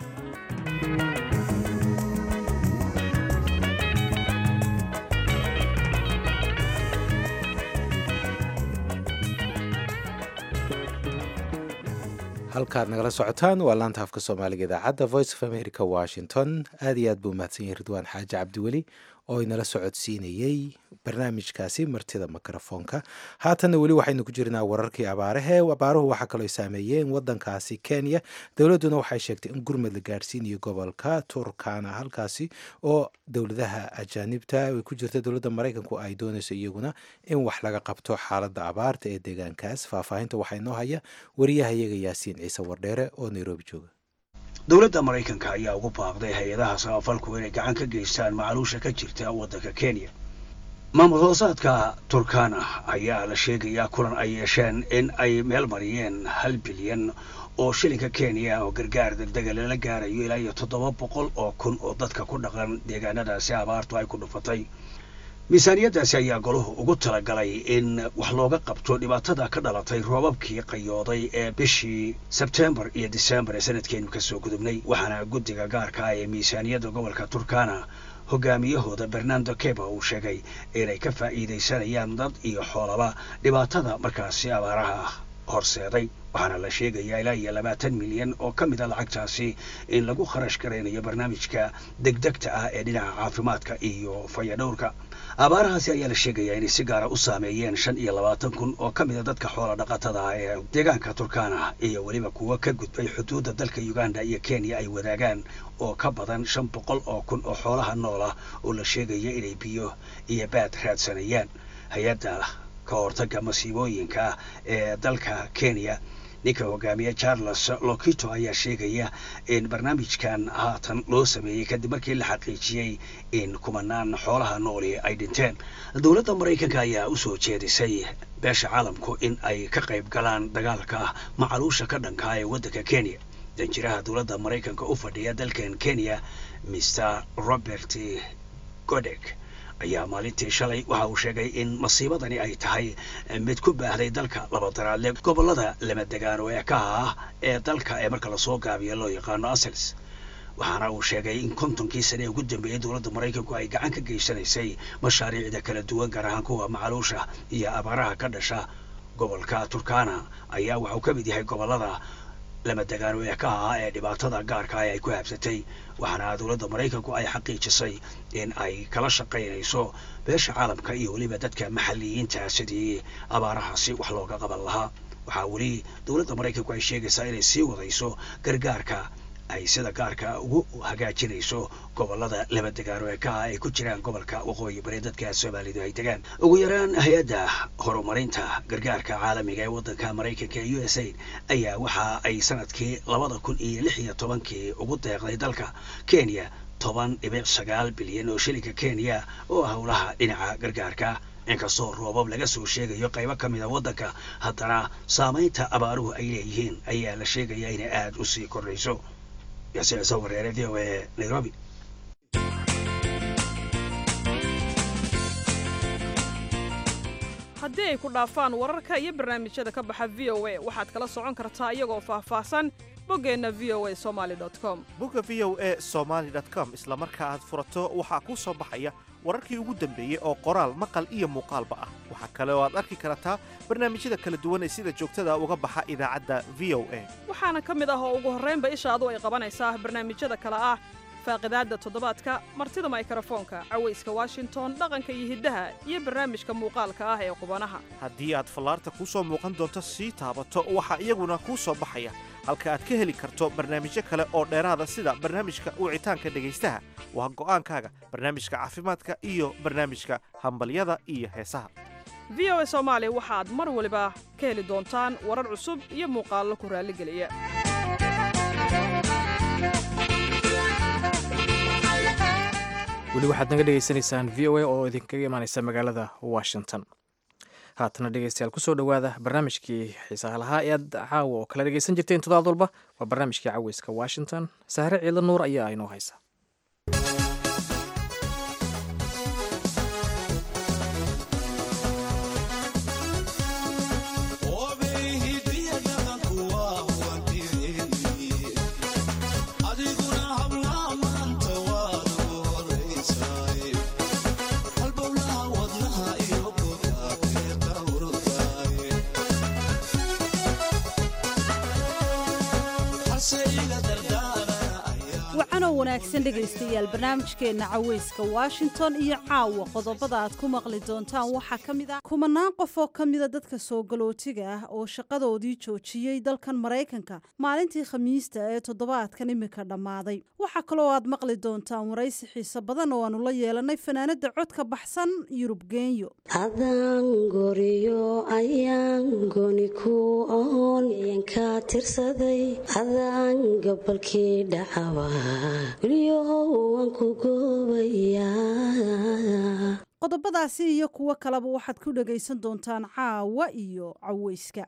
halkaad nagala socotaan waa laanta afka soomaaliga idaacadda voice of america washington aad iyo aad buu mahadsan yahay ridwaan xaaji cabdiweli oo inala socodsiinayey barnaamijkaasi martida mikrofoonka haatanna weli waxaynu ku jirnaa wararkii abaarahe abaaruhu waxaa kaloo saameeyeen wadankaasi kenya dowladduna waxay sheegtay in gurmad la gaadhsiinayo gobolka turkana halkaasi oo dowladaha ajaanibta ay ku jirta dowladda maraykanku ay doonayso iyaguna in wax laga qabto xaaladda abaarta ee deegaankaas faahfaahinta waxaa inoo haya wariyahayaga yaasiin ciise wardheere oo nairobi jooga dowladda maraykanka ayaa ugu baaqday hay-adaha samafalku inay gacan ka geystaan macaluusha ka jirta waddanka kenya maamul hoosaadka turkana ayaa la sheegayaa kulan ay yeesheen in ay meel mariyeen hal bilyan oo shilinka kenya oo gargaar degdega lala gaarayo ilaa iyo toddoba boqol oo kun oo dadka ku dhaqan deegaanadaasi abaartu ay ku dhufatay miisaaniyaddaasi ayaa golahu ugu talagalay in wax looga qabto dhibaatada ka dhalatay roobabkii qayooday ee bishii sebtembar iyo disembar ee sanadkeenu kasoo gudubnay waxaana guddiga gaarka ah ee miisaaniyadda gobolka turkana hogaamiyahooda bernando keba uu sheegay inay ka faa'iidaysanayaan dad iyo xoolaba dhibaatada markaasi abaaraha horseeday waxaana la sheegayaa ilaa iyo labaatan milyan oo ka mid a lacagtaasi in lagu kharash garaynayo barnaamijka degdegta ah ee dhinaca caafimaadka iyo fayadhowrka abaarahaasi ayaa la sheegayaa inay si gaara u saameeyeen shan iyo labaatan kun oo ka mid a dadka xoola dhaqatada ah ee deegaanka turkana iyo weliba kuwa ka gudbay xuduudda dalka uganda iyo kenya ay wadaagaan oo ka badan shan boqol oo kun oo xoolaha nool ah oo la sheegaya inay biyo iyo baad raadsanayaan hay-adda ka hortagga masiibooyinka ee dalka kenya ninka hogaamiye charles lokito ayaa sheegaya in barnaamijkan haatan loo sameeyey kadib markii la xaqiijiyey in kumanaan xoolaha nooli ay dhinteen dowladda maraykanka ayaa u soo jeedisay beesha caalamku in ay ka qayb galaan dagaalka macaluusha ka dhanka ee waddanka kenya danjiraha dowladda maraykanka u fadhiya dalkan kenya mr robert godek ayaa maalintii shalay waxa uu sheegay in masiibadani ay tahay mid ku baahday dalka labadaraadle gobollada lama degaan oo eekaha ah ee dalka ee marka lasoo gaabiyo loo yaqaano asels waxaana uu sheegay in kontonkii sane ugu dambeeyey dowladda maraykanku ay gacan ka geysanaysay mashaariicda kala duwan gaar ahaan kuwa macaluusha iyo abaaraha ka dhasha gobolka turkana ayaa waxauu ka mid yahay gobollada lama degaano ee ka ahaa ee dhibaatada gaarka ah ay ku habsatay waxaana dowladda maraykanku ay xaqiijisay in ay kala shaqaynayso beesha caalamka iyo weliba dadka maxalliyiinta sidii abaarahaasi wax looga qaban lahaa waxaa weli dowladda maraykanku ay sheegaysaa inay sii wadayso gargaarka ay sida gaarka ugu hagaajinayso gobollada laba degaano ee ka ah ay ku jiraan gobolka waqooyi bari dadka soomaalidu ay degaan ugu yaraan hay-adda horumarinta gargaarka caalamiga ee waddanka maraykanka ee u s aid ayaa waxa ay sanadkii labada kun iyo lix iyo tobankii ugu deeqday dalka kenya toban dhibic sagaal bilyan oo shilinka kenya oo howlaha dhinaca gargaarka inkastoo roobab laga soo sheegayo qaybo ka mida waddanka haddana saamaynta abaaruhu ay leeyihiin ayaa la sheegayaa inay aada u sii kordhayso yaasiin ciise wareere v o e nairobi haddii ay ku dhaafaan wararka iyo barnaamijyada ka baxa v o a waxaad kala socon kartaa iyagoo faahfaahsan boggeenna v o a somaali com bogga v o e somaali com isla marka aad furato waxaa kuu soo baxaya wararkii ugu dambeeyey oo qoraal maqal iyo muuqaalba ah waxaa kale oo aad arki kartaa barnaamijyada kala duwan ee sida joogtada uga baxa idaacadda v o a waxaana ka mid ah oo ugu horraynba ishaadu ay qabanaysaa barnaamijyada kale ah faaqidaadda toddobaadka martida maykarafoonka cawayska washington dhaqanka iyo hiddaha iyo barnaamijka muuqaalka ah ee qubanaha haddii aad fallaarta kuu soo muuqan doonto sii taabato waxaa iyaguna kuu soo baxaya halka aad ka heli karto barnaamijyo kale oo dheeraada sida barnaamijka wicitaanka dhegaystaha waa go'aankaaga barnaamijka caafimaadka iyo barnaamijka hambalyada iyo heesaha v o a soomaali waxaad mar waliba ka heli doontaan warar cusub iyo muuqaallo ku raalligeliya weli waxaad naga dhegaysanaysaan v o a oo idinkaga imaaneysa magaalada washington haatana dhegeystayaal kusoo dhowaada barnaamijkii xiisaha lahaa ee aad caawa oo kala dhegeysan jirteen todobaad walba waa barnaamijkii caweyska washington sahre ciidla nuur ayaa inoo haysa wacanoo wanaagsan dhegaystayaal barnaamijkeenna caweyska washington iyo caawa qodobada aad ku maqli doontaan waxaa ka mid ah kumanaan qof oo ka mida dadka soo galootiga ah oo shaqadoodii joojiyey dalkan maraykanka maalintii khamiista ee toddobaadkan imika dhammaaday waxaa kaloo aad maqli doontaan waraysi xiise badan oo aanu la yeelanay fanaanada codka baxsan yurub geenyo adangoriyo ayaan goni ku oon yanka tirsaday adaan gabalkii dhacaba qodobadaasi iyo kuwo kaleba waxaad ku dhagaysan doontaan caawa iyo caweyska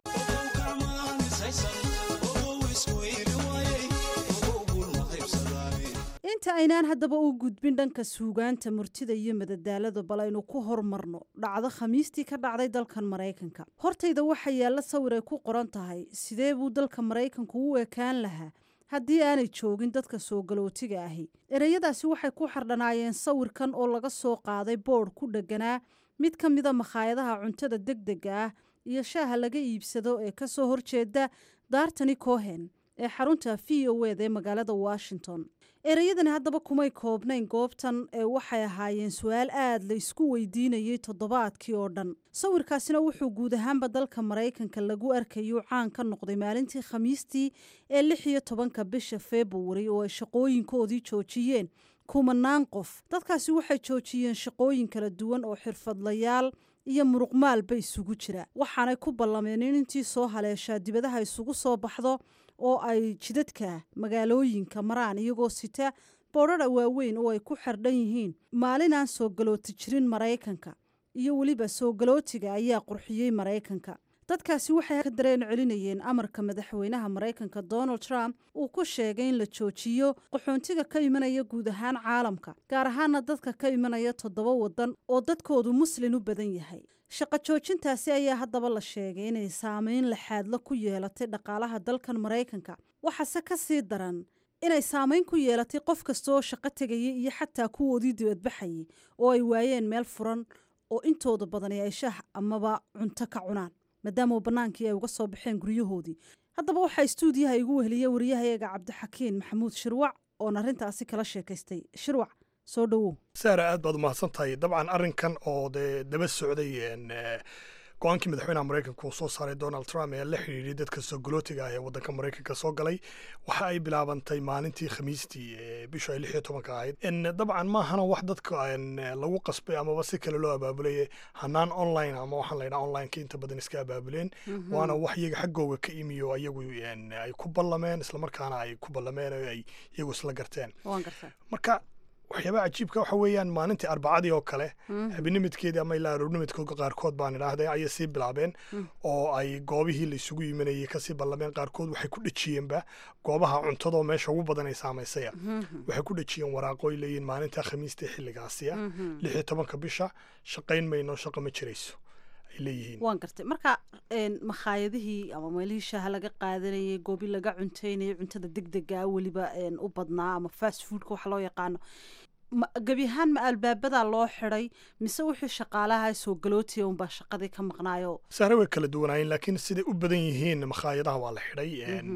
inta aynaan haddaba u gudbin dhanka suugaanta murtida iyo madadaalada bal aynu ku hormarno dhacdo khamiistii ka dhacday dalkan maraykanka hortayda waxaa yaalla sawir ay ku qoran tahay sidee buu dalka maraykanku u ekaan lahaa haddii aanay joogin dadka soo galootiga ahi ereyadaasi waxay ku xardhanaayeen sawirkan oo laga soo qaaday boodh ku dhegganaa mid ka mida makhaayadaha cuntada degdega ah iyo shaaha laga iibsado ee ka soo horjeeda daartani cohen ee xarunta v o ed ee magaalada washington ereyadani haddaba kumay koobnayn goobtan ee waxay ahaayeen su-aal aad la isku weydiinayay toddobaadkii oo dhan sawirkaasina wuxuu guud ahaanba dalka maraykanka lagu arkayuu caan ka noqday maalintii khamiistii ee lix iyo tobanka bisha februari oo ay shaqooyinkoodii joojiyeen kumanaan qof dadkaasi waxay joojiyeen shaqooyin kala duwan oo xirfadlayaal iyo muruqmaalba isugu jira waxaanay ku ballameen in intii soo haleeshaa dibadaha isugu soo baxdo oo ay jidadka magaalooyinka maraan iyagoo sita boodhara waaweyn oo ay ku xardhan yihiin maalin aan soo galooti jirin maraykanka iyo weliba soo galootiga ayaa qurxiyey maraykanka dadkaasi waxay ka dareen celinayeen amarka madaxweynaha maraykanka donald trump uu ku sheegay in la joojiyo qaxoontiga ka imanaya guud ahaan caalamka gaar ahaana dadka ka imanaya toddoba waddan oo dadkoodu muslin u badan yahay shaqo joojintaasi ayaa haddaba la sheegay inay saameyn laxaadla ku yeelatay dhaqaalaha dalkan maraykanka waxaase ka sii daran inay saamayn ku yeelatay qof kasta oo shaqo tegayay iyo xataa kuwoodii dibadbaxayay oo ay waayeen meel furan oo intooda badani ay shaah amaba cunto ka cunaan maadaama bannaankii ay uga soo baxeen guryahoodii haddaba waxaa istuudiyaha igu weheliya wariyahayaga cabdixakiin maxamuud shirwac oon arrintaasi kala sheekaystay shirwac soo dhowow saara aad baad umahadsan tahay dabcan arrinkan oo dee daba socday go-aankii madaxweynaha maraykanka uu soo saaray donald trump ee la xidhiidhay dadka sogolootiga ah ee waddanka maraykanka soo galay waxa ay bilaabantay maalintii khamiistii ee bishu ay lix iyo tobanka ahayd dabcan maahana wax dadka lagu qasbay amaba si kale loo abaabulay hanaan online ama waxaan laydhaha onlineka inta badan iska abaabuleen waana wax iyaga xaggooga ka imiyo ayagu ay ku ballameen islamarkaana ay ku ballameen oo ay iyagu isla garteen marka waxyaabaha cajiibka waxa weeyaan maalintii arbacadii oo kale habinimidkeedii ama ilaa aroornimidkooda qaarkood baan idhaahday ayay sii bilaabeen oo ay goobihii la isugu yiminayay kasii ballameen qaarkood waxay ku dhejiyeenba goobaha cuntadoo meesha ugu badan ay saamaysaya waxay ku dhejiyeen waraaqooy leeyihin maalinta khamiista xilligaasiya lix iyo tobanka bisha shaqayn mayno shaqo ma jirayso waan gartay marka makhaayadihii ama meelihii shaaha laga qaadanayay goobi laga cunteynayay cuntada deg dega weliba u badnaa ama fast foodka waxa loo yaqaano gebi ahaan ma albaabadaa loo xiday mise wixii shaqaalaha soo galootiya unbaa shaqadii ka maqnaayo sahre way kala duwanaayeen laakiin siday u badan yihiin makhaayadaha waa la xidhay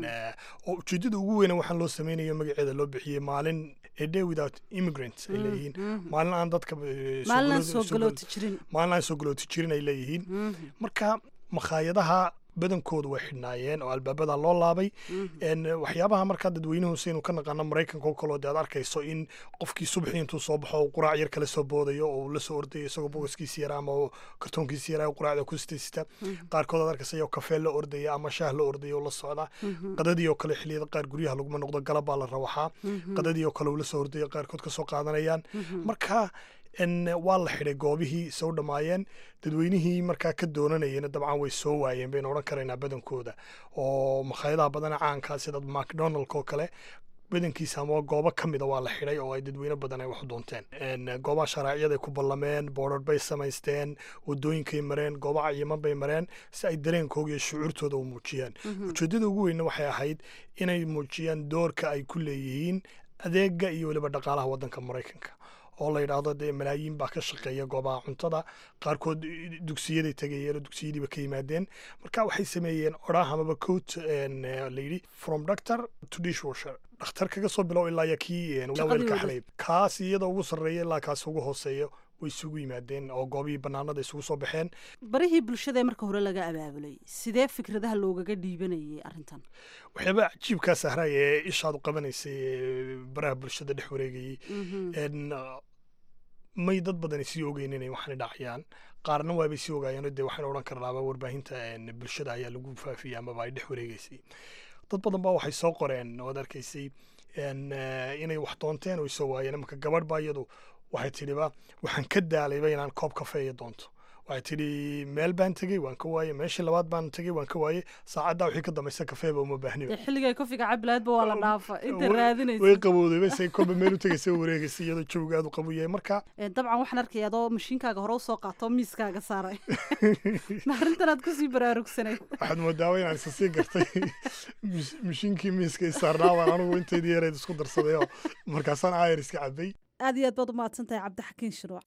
oo ujeedada ugu weyna waxaan loo sameynayo magaceeda loo bixiyey maalin a day without immigrants ay leeyihiin maalin aan dadka maalin aan soo galooti jirin maalin aan soo galooti jirin ay leeyihiin marka makhaayadaha badankooda way xidhnaayeen oo albaabada loo laabay waxyaabaha markaa dadweynuhu saynu ka naqaano maraykanka oo kaleo dee aad arkayso in qofkii subaxii intuu soo baxo quraac yar kala soo boodayo oo la soo ordayo isagoo bogoskiisi yara ama kartoonkiisi yara quraacda ku sitaysita qaarkood aad arkaysa iyagoo kafee la ordaya ama shaah la ordaya oo la socda qadadii oo kale xilliyada qaar guryaha laguma noqdo galab baa la rawaxaa qadadii oo kale uu la soo ordaya qaarkood kasoo qaadanayaan marka waa la xidhay goobihii soo dhammaayeen dadweynihii markaa ka doonanayena dabcan way soo waayeen baynu odhan karaynaa badankooda oo makhaayadaha badana caankaa sida macdonaldk oo kale badankiisa ama goobo ka mida waa la xidhay oo ay dadweyne badan ay wax u doonteen goobaha sharaaciyaday ku ballameen boodhar bay samaysteen wadooyinkay mareen goobo cayiman bay mareen si ay dareenkooga iyo shucuurtooda u muujiyaan ujeeddada ugu weynna waxay ahayd inay muujiyaan doorka ay ku leeyihiin adeega iyo weliba dhaqaalaha waddanka maraykanka oo la yidhaahdo dee malaayiin baa ka shaqeeya goobaha cuntada qaarkood dugsiyaday tegayeen oo dugsiyadiiba ka yimaadeen marka waxay sameeyeen odhaah amaba coat layidhi from doctor to dishwasher dhakhtar kaga soo bilow ilaa ya kii weelka xalay kaas iyada ugu sarreeya ilaa kaas ugu hooseeya way isugu yimaadeen oo goobihii bannaanada isugu soo baxeen barihii bulshada ee marka hore laga abaabulay sidee fikradaha loogaga dhiibanayay arrintan waxyaaba cajiibkaa sahray ee ishaad u qabanaysay ee baraha bulshada dhex wareegayay may dad badani sii ogeyn inay waxaana dhacayaan qaarna waabay sii ogaayeen dee waxaan odhan karnaaba warbaahinta bulshada ayaa lagu faafiyey amaba ay dhex wareegaysay dad badan baa waxay soo qoreen ood arkaysay inay wax doonteen oo soo waayeen imanka gabadh baa iyadu waxay tidhiba waxaan ka daalayba inaan koob kafeeya doonto waxay tidhi meel baan tegey waan ka waaye meeshii labaad baan tegey waan ka waaye saacaddaa wixii ka dambaysa kafeeba uma baahniba xilligay kofiga cabilaadba waa la dhaafa inta raadinaysa way qabowday basay kolba meel u tegaysa wareegaysa iyadoo jawga aad u qabu yahay marka dabcan waxaan arkaya adoo mashiinkaaga hore usoo qaato miiskaaga saaray ma arrintan aad kusii baraarugsanay waxaad moodaaba inaan isa sii gartay mashiinkii miiska isaarnaa baan anigu inteydii yareed isku darsaday oo markaasaan aayar iska cabay aad iyo aad baad u mahadsan tahay cabdixakiin shirwac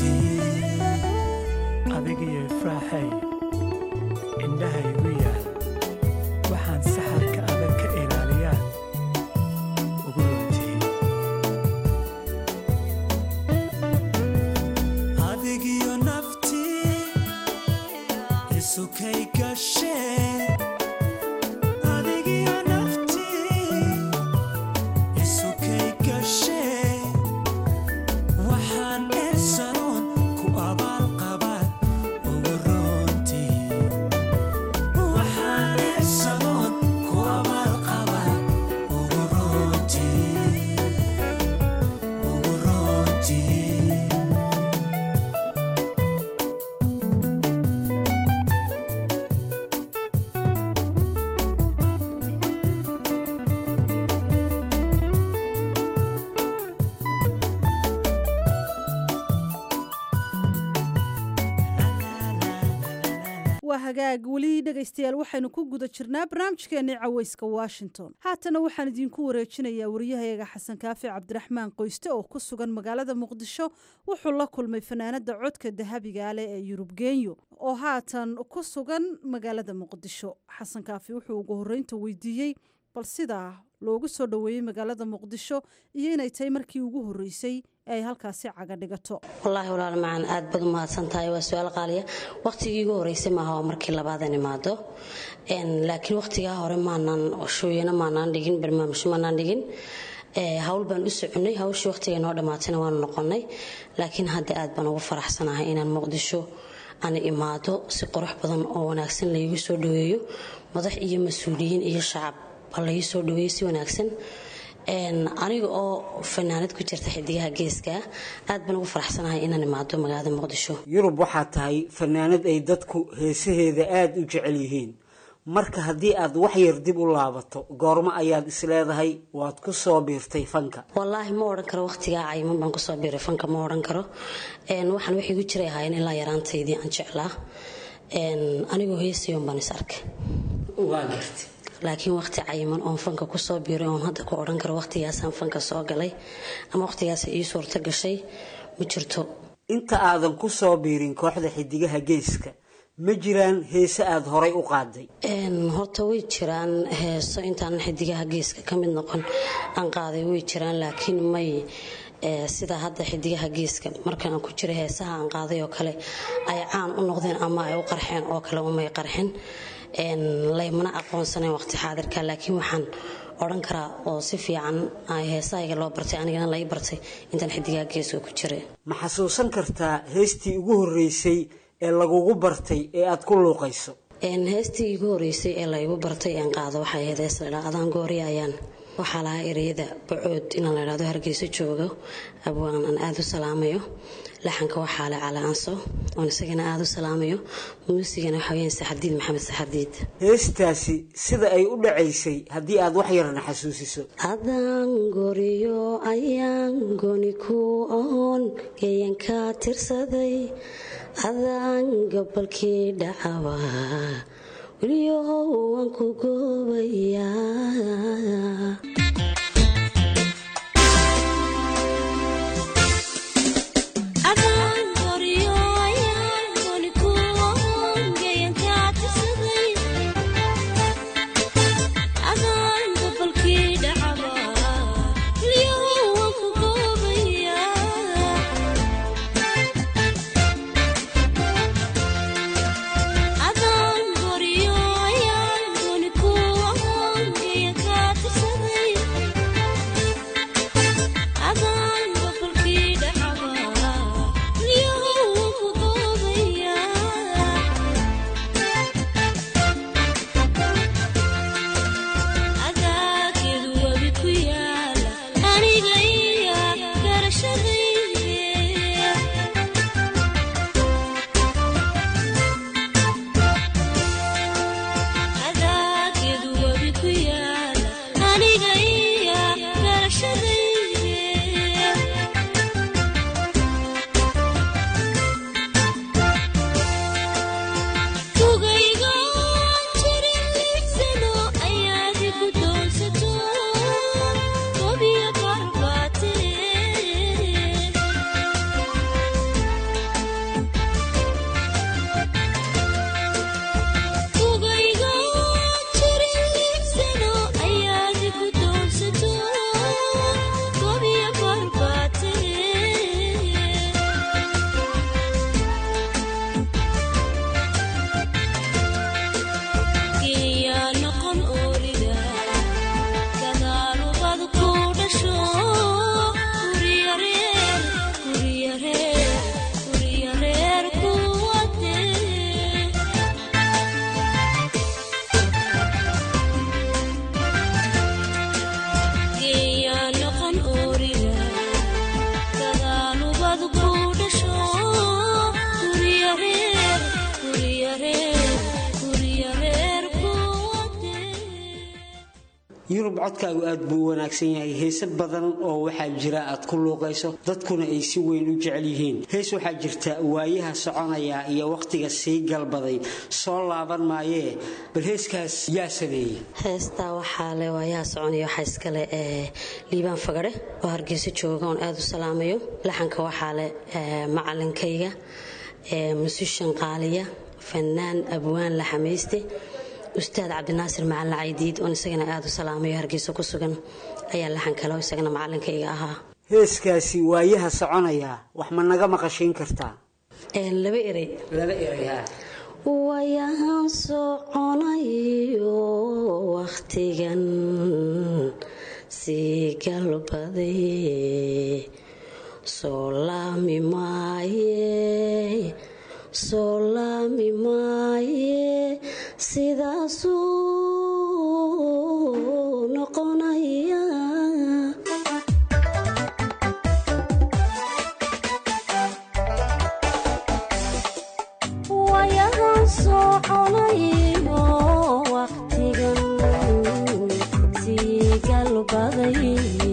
adigiyo ifraaxay indhahaygu yaal waa hagaag weli dhegaystayaal waxaynu ku guda jirnaa barnaamijkeennii caweyska washington haatana waxaan idiinku wareejinayaa wariyahayaga xasan kaafi cabdiraxmaan qoyste oo ku sugan magaalada muqdisho wuxuu la kulmay fanaanada codka dahabiga leh ee yurub genyo oo haatan ku sugan magaalada muqdisho xasan kaafi wuxuu ugu horreynta weydiiyey bal sidaa loogu soo dhoweeyey magaalada muqdisho iyo inay tahay markii ugu horreysay ee ay halkaasi caga dhigato wallaahi walaal macaan aad baad u mahadsan tahay waa su-aal qaaliya waqtigii igu horreysay maaha waa markii labaadan imaado laakiin waqtigaa hore maanaan shooyana maanaan dhigin barnaamijyo maanaan dhigin hawl baan u soconay hawshii waqtiga noo dhammaatayna waanu noqonnay laakiin hadda aad baan ugu faraxsanahay inaan muqdisho ana imaado si qurux badan oo wanaagsan laygu soo dhaweeyo madax iyo mas-uuliyiin iyo shacab baa laii soo dhaweeyo si wanaagsan aniga oo fanaanad ku jirta xidigaha geeska aad baan ugu faraxsanahay inaan imaado magaalada muqdisho yurub waxaa tahay fanaanad ay dadku heesaheeda aada u jecel yihiin marka haddii aad wax yar dib u laabato goormo ayaad isleedahay waad ku soo biirtay fanka wallaahi ma odhan karo waqtigaa cayiman baan kusoo biiray fanka ma odhan karo waxaan waxay igu jiray ahaayeen ilaa yaraantaydii aan jeclaa anigoo heesayoon baan is arkay laakiin waqti cayiman oon fanka kusoo biiray oon hadda ku odhan karo waqtigaasaan fanka soo galay ama waqtigaas ii suurto gashay ma jirto inta aadan ku soo biirin kooxda xidigaha geeska ma jiraan heese aada horay u qaaday horta way jiraan heeso intaanan xidigaha geeska ka mid noqon aan qaaday way jiraan laakiin may sida hadda xidigaha geeska marka aan ku jira heesaha aan qaaday oo kale ay caan u noqdeen ama ay u qarxeen oo kale umay qarxin laymana aqoonsanayn waqti xaadirka laakiin waxaan odhan karaa oo si fiican heesahayga loo bartay anigana lai bartay intaan xidigaha geeska ku jiray ma xasuusan kartaa heestii ugu horreysay ee lagugu bartay ee aad ku luuqayso heestii igu horeysay ee laygu bartay aan qaado waxay ahayd hees la idhaa adaan goori ayaan waxaa lahaa ereyada bacood inaan la idhahdo hargeyso joogo abwaan aan aada u salaamayo laxanka waxaa le cala anso oon isagana aada u salaamayo muusigana waxa weyaan saxardiid maxamed saxardiid heestaasi sida ay u dhacaysay haddii aad wax yarna xasuusiso adaan goriyo ayaan goni ku oon geeyanka tirsaday adaan gobolkii dhacaba weliyo waan ku goobayaa Adaan goriyo ayaan goni ku oon geeyanka tirsaday yurub codkaagu aad buu u wanaagsan yahay heese badan oo waxaa jira aad ku luuqayso dadkuna ay si weyn u jecel yihiin hees waxaa jirta waayaha soconaya iyo wakhtiga sii galbaday soo laaban maayee bal heeskaas yaa sameeyey heestaa waxaa le waayaha soconaya waxaa iskale ee liibaan fagare oo hargeyso jooga oon aada u salaamayo laxanka waxaa le macalinkayga musishan qaaliya fanaan abwaan laxamayste ustaad cabdinaasir macalin caydiid oon isagana aada u salaamayo hargeyso ku sugan ayaa laxan kale oo isagana macalinkayga ahaa heeskaasi waayaha soconaya wax ma naga maqashiin kartaa laba erey laba erey ha wayahan soconayo wakhtigan sii galbaday soo laami maaye soo laami maaye sidaasuu noqonaya wayahan soconayo wakhtigan sii galbaday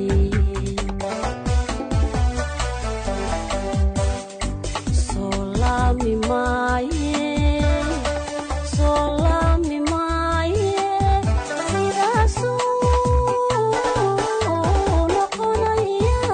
soo laami maaye soo laami maaye sidaasuu noqonaya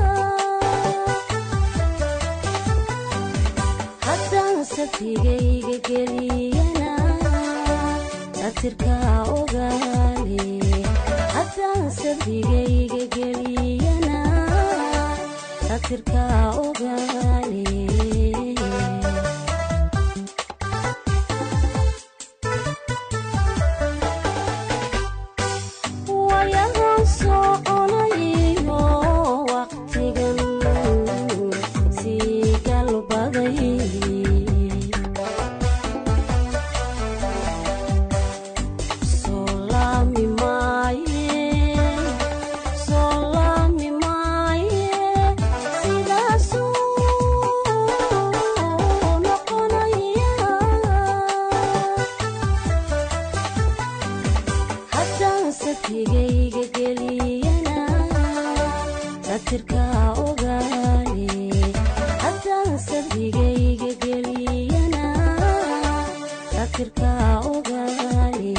haddaan safigayga geliyana satirkaa ogaale haddaan safigayga geliyana satirkaa ogaale wayahan soconayo wakhtigan sii galbaday soo laami maaye soo laami maaye sidaasuu noqonaya haddaan safigayga geliyana satirkaa ogaale haddaan safigayga geliyana satirkaa ogaale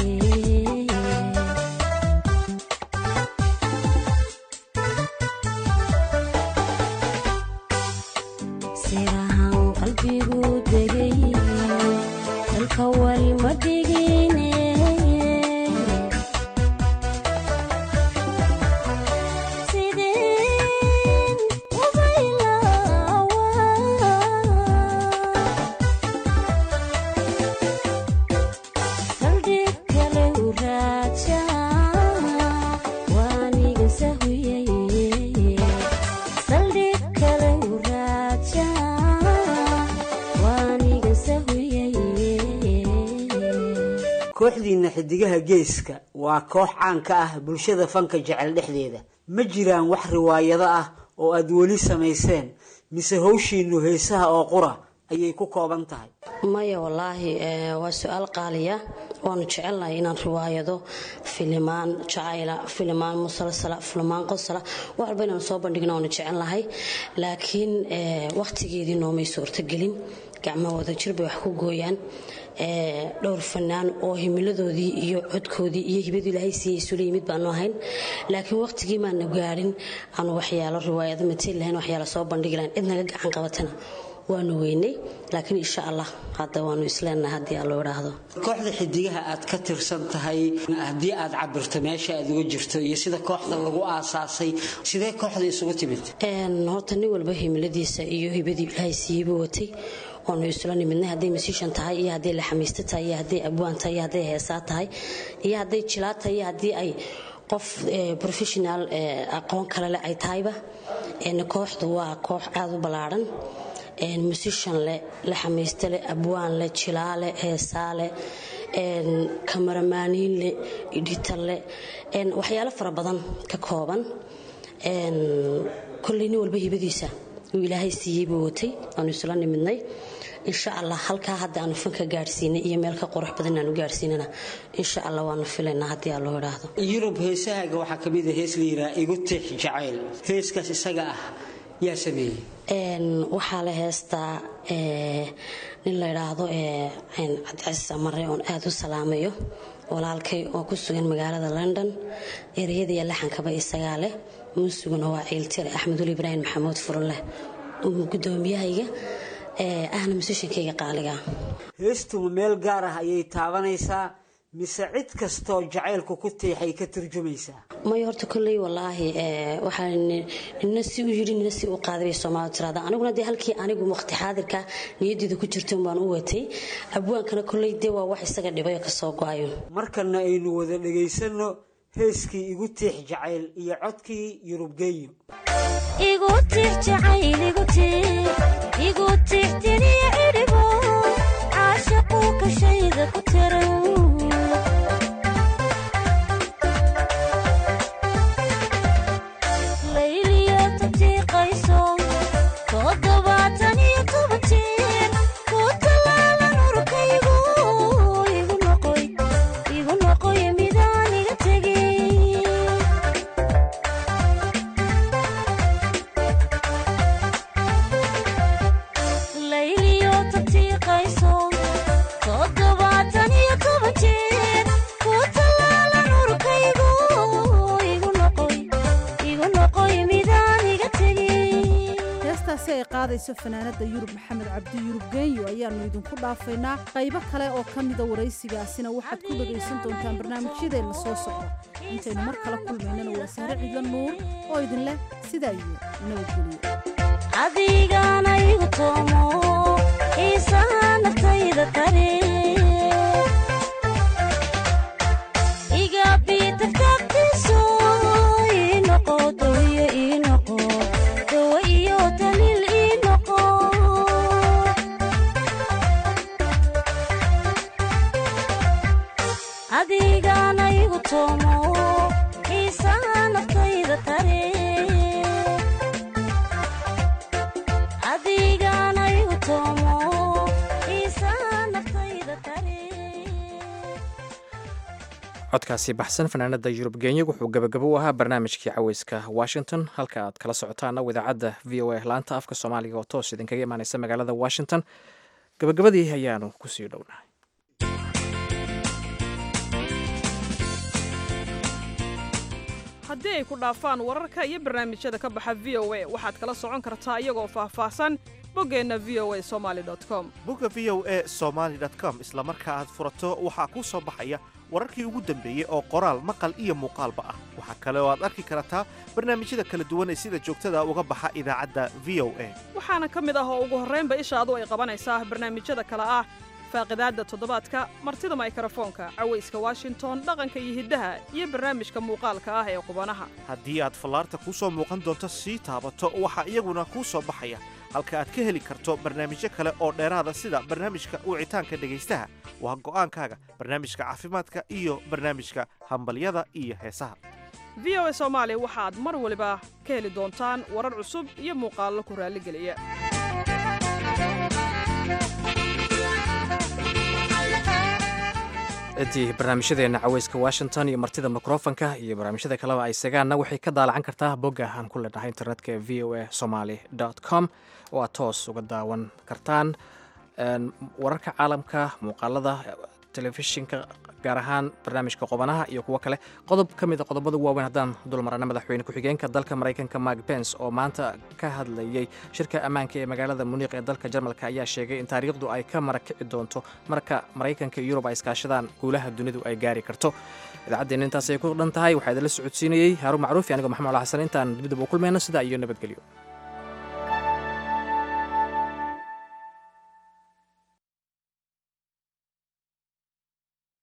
sirahan qalbigu degay dalka wali ma dhigine sideen ubaylawa saldhig kale u raaja waaniga sahuyay saldhig kale u raaja waaniga sahuyay kooxdiinna xidigaha geeska waa koox caan ka ah bulshada fanka jecel dhexdeeda ma jiraan wax riwaayado ah oo aad weli samayseen mise howshiinnu heesaha oo qura ayay ku kooban tahay maya wallaahi eh, waa su-aal qaaliya waanu jecelnahay inaan riwaayado filimaan jacayla filimaan musalsala filimaan qosala wax walba inaanu soo bandhigna waanu jecelnahay laakiin eh, wakhtigeedii noomay suurtagelin gacmo wadajir bay wax ku gooyaan eh, dhowr fanaan oo himiladoodii iyo codkoodii iyo hibadii ilaahay siiyey isula yimid baanu ahayn laakiin wakhtigii maana gaadhin aanu waxyaalo riwaayado mateli lahayn waxyaalo soo bandhigi lahayn cid naga gacan qabatana waanu weynay laakiin insha allah hadda waanu isleenahay haddii aan loo idhaahdo kooxda xidigaha aad ka tirsan tahay haddii aad cabirto meesha aad uga jirto iyo sida kooxda lagu aasaasay sidee kooxda isugu timid Een, horta nin walba himiladiisa iyo hibadii ilaahay siiyeybu watay oonu isla nimidnay hadday musician tahay iyo hadday laxamiiste tahay iyo hadday abwaan tahay iyo hadday heesaa tahay iyo hadday jilaa tahay iyo haddii ay qof eh, professional eh, aqoon kale leh ay tahayba Een, kooxdu waa koox aada u ballaadhan Een, musician leh laxamiiste leh abwaan leh jilaa leh heesaa leh een, kamaramaaniin leh editor leh een, waxyaalo fara badan ka kooban Een, kolley nin walba hibadiisa uu ilaahay siiyey buu watay aanu isla nimidnay insha allah halkaa hadda aanu fanka gaadhsiinay iyo meel ka qurux badan aanu gaadhsiinana insha allah waanu filaynaa haddii aa loo idhaahdo yurub heesahaaga waxaa ka mid a hees la yidhaha igu tix jacayl heeskaas isaga ah yaa sameeyey waxaa la heestaa nin la idhaahdo cabdicasiis amare oon aada u salaamayo walaalkay oo ku sugan magaalada london ereyada iyo laxankaba isagaa leh muusuguna waa ciiltire axmedul ibraahim maxamuud furunleh gudoomiyahayga ahna musishankayga qaaliga heestuma meel gaar ah ayay taabanaysaa mise cid kastoo jacaylku ku tiixay ka turjumaysaa may horta kolley walaahi waxaa nina si u yidhi nina si u qaaday bay soomaalidu tiraada aniguna dee halkii anigu waqti xaadirka niyaddeeda ku jirto baan u watay abwaankana kolley dee waa wax isaga dhibay oo kasoo go-ayo markana aynu wada dhagaysanno heeskii igu tiix jacayl iyo codkii yurubgeeyo igu tiix jacayl igu tiix igu tiix tiriya idhibo caashaquu kashayda ku tiran layliyo tatiiqayso toddobaatan iyo toban jeer ku tallaalan urkaygu igu noqoy igu noqoy midaan iga tegin layliyo tatiiqayso toddobaatan iyo toban jeer ku tallaalan urkaygu igu noqoy igu noqoy midaan iga tegin heestaasi ay qaadayso fanaanada yurub maxamed cabdi yurub genyo ayaannu idinku dhaafaynaa qaybo kale oo ka mida waraysigaasina waxaad ku dhegaysan doontaan barnaamijyadeenna soo socda intaynu mar kale kulmaynana waa sahre ciidla nuur oo idin leh sidaa iyo nabadgeliyo adigana igu toomo xiisaha naftayda tare iga biitagtaagtiiso ii noqo dawiyo ii noqo dawa iyo daliil ii noqo adigana igu toomo xiisaha naftayda tare adigana igu toomo xiisaha naftayda tare codkaasi baxsan fanaanada yurub geenya wuxuu gabagabo u ahaa barnaamijkii caweyska washington halka aad kala socotaana idaacadda v o a laanta afka soomaaliga oo toos idinkaga imaaneysa magaalada washington gabagabadii ayaanu kusii dhownahay haddii ay ku dhaafaan wararka iyo barnaamijyada ka baxa v o a waxaad kala socon kartaa iyagoo faahfaahsan boggeenna v o a somaali com bogga v o a somaali com isla marka aad furato waxaa kuu soo baxaya wararkii ugu dambeeyey oo qoraal maqal iyo muuqaalba ah waxaa kale oo aad arki kartaa barnaamijyada kala duwan ee sida joogtada uga baxa idaacadda v o a waxaana ka mid ah oo ugu horraynba ishaadu ay qabanaysaa barnaamijyada kale ah faaqidaadda toddobaadka martida maykrofoonka cawayska washington dhaqanka iyo hiddaha iyo barnaamijka muuqaalka ah ee qubanaha haddii aad fallaarta kuu soo muuqan doonto sii taabato waxaa iyaguna kuu soo baxaya halka aad ka heli karto barnaamijyo kale oo dheeraada sida barnaamijka wicitaanka dhegaystaha waa go'aankaaga barnaamijka caafimaadka iyo barnaamijka hambalyada iyo heesaha v o a soomaali waxaad mar waliba ka heli doontaan warar cusub iyo muuqaallo ku raalligeliya ciddii barnaamijyadeena caweyska washington iyo martida mikrofonka iyo barnaamijyada kaleba ay segaanna waxay ka daalacan kartaa bogga aan ku leenahay internetka ee v o a somaly com oo aad toos uga daawan kartaan wararka caalamka muuqaalada telefishinka gaar ahaan barnaamijka qobanaha iyo kuwo kale qodob ka mid a qodobada waaweyn haddaan dulmarana madaxweyne ku-xigeenka dalka maraykanka mark bens oo maanta ka hadlayey shirka ammaanka ee magaalada muniiq ee dalka jarmalka ayaa sheegay in taariikhdu ay ka marakici doonto marka maraykanka iyo yurub ay iskaashadaan guulaha dunidu ay gaari karto idaacaddeena intaas ay ku dhan tahay waxaa idinla socodsiinayey haaruun macruufi anigoo maxamed ala xasan intaan dibdib u kulmayno sidaa iyo nabadgelyo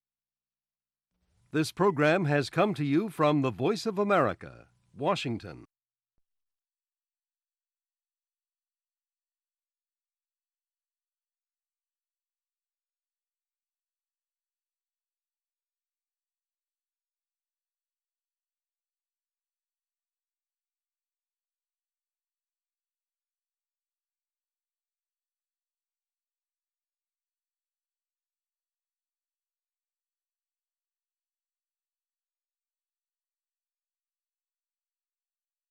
This program has come to you from the Voice of America, Washington.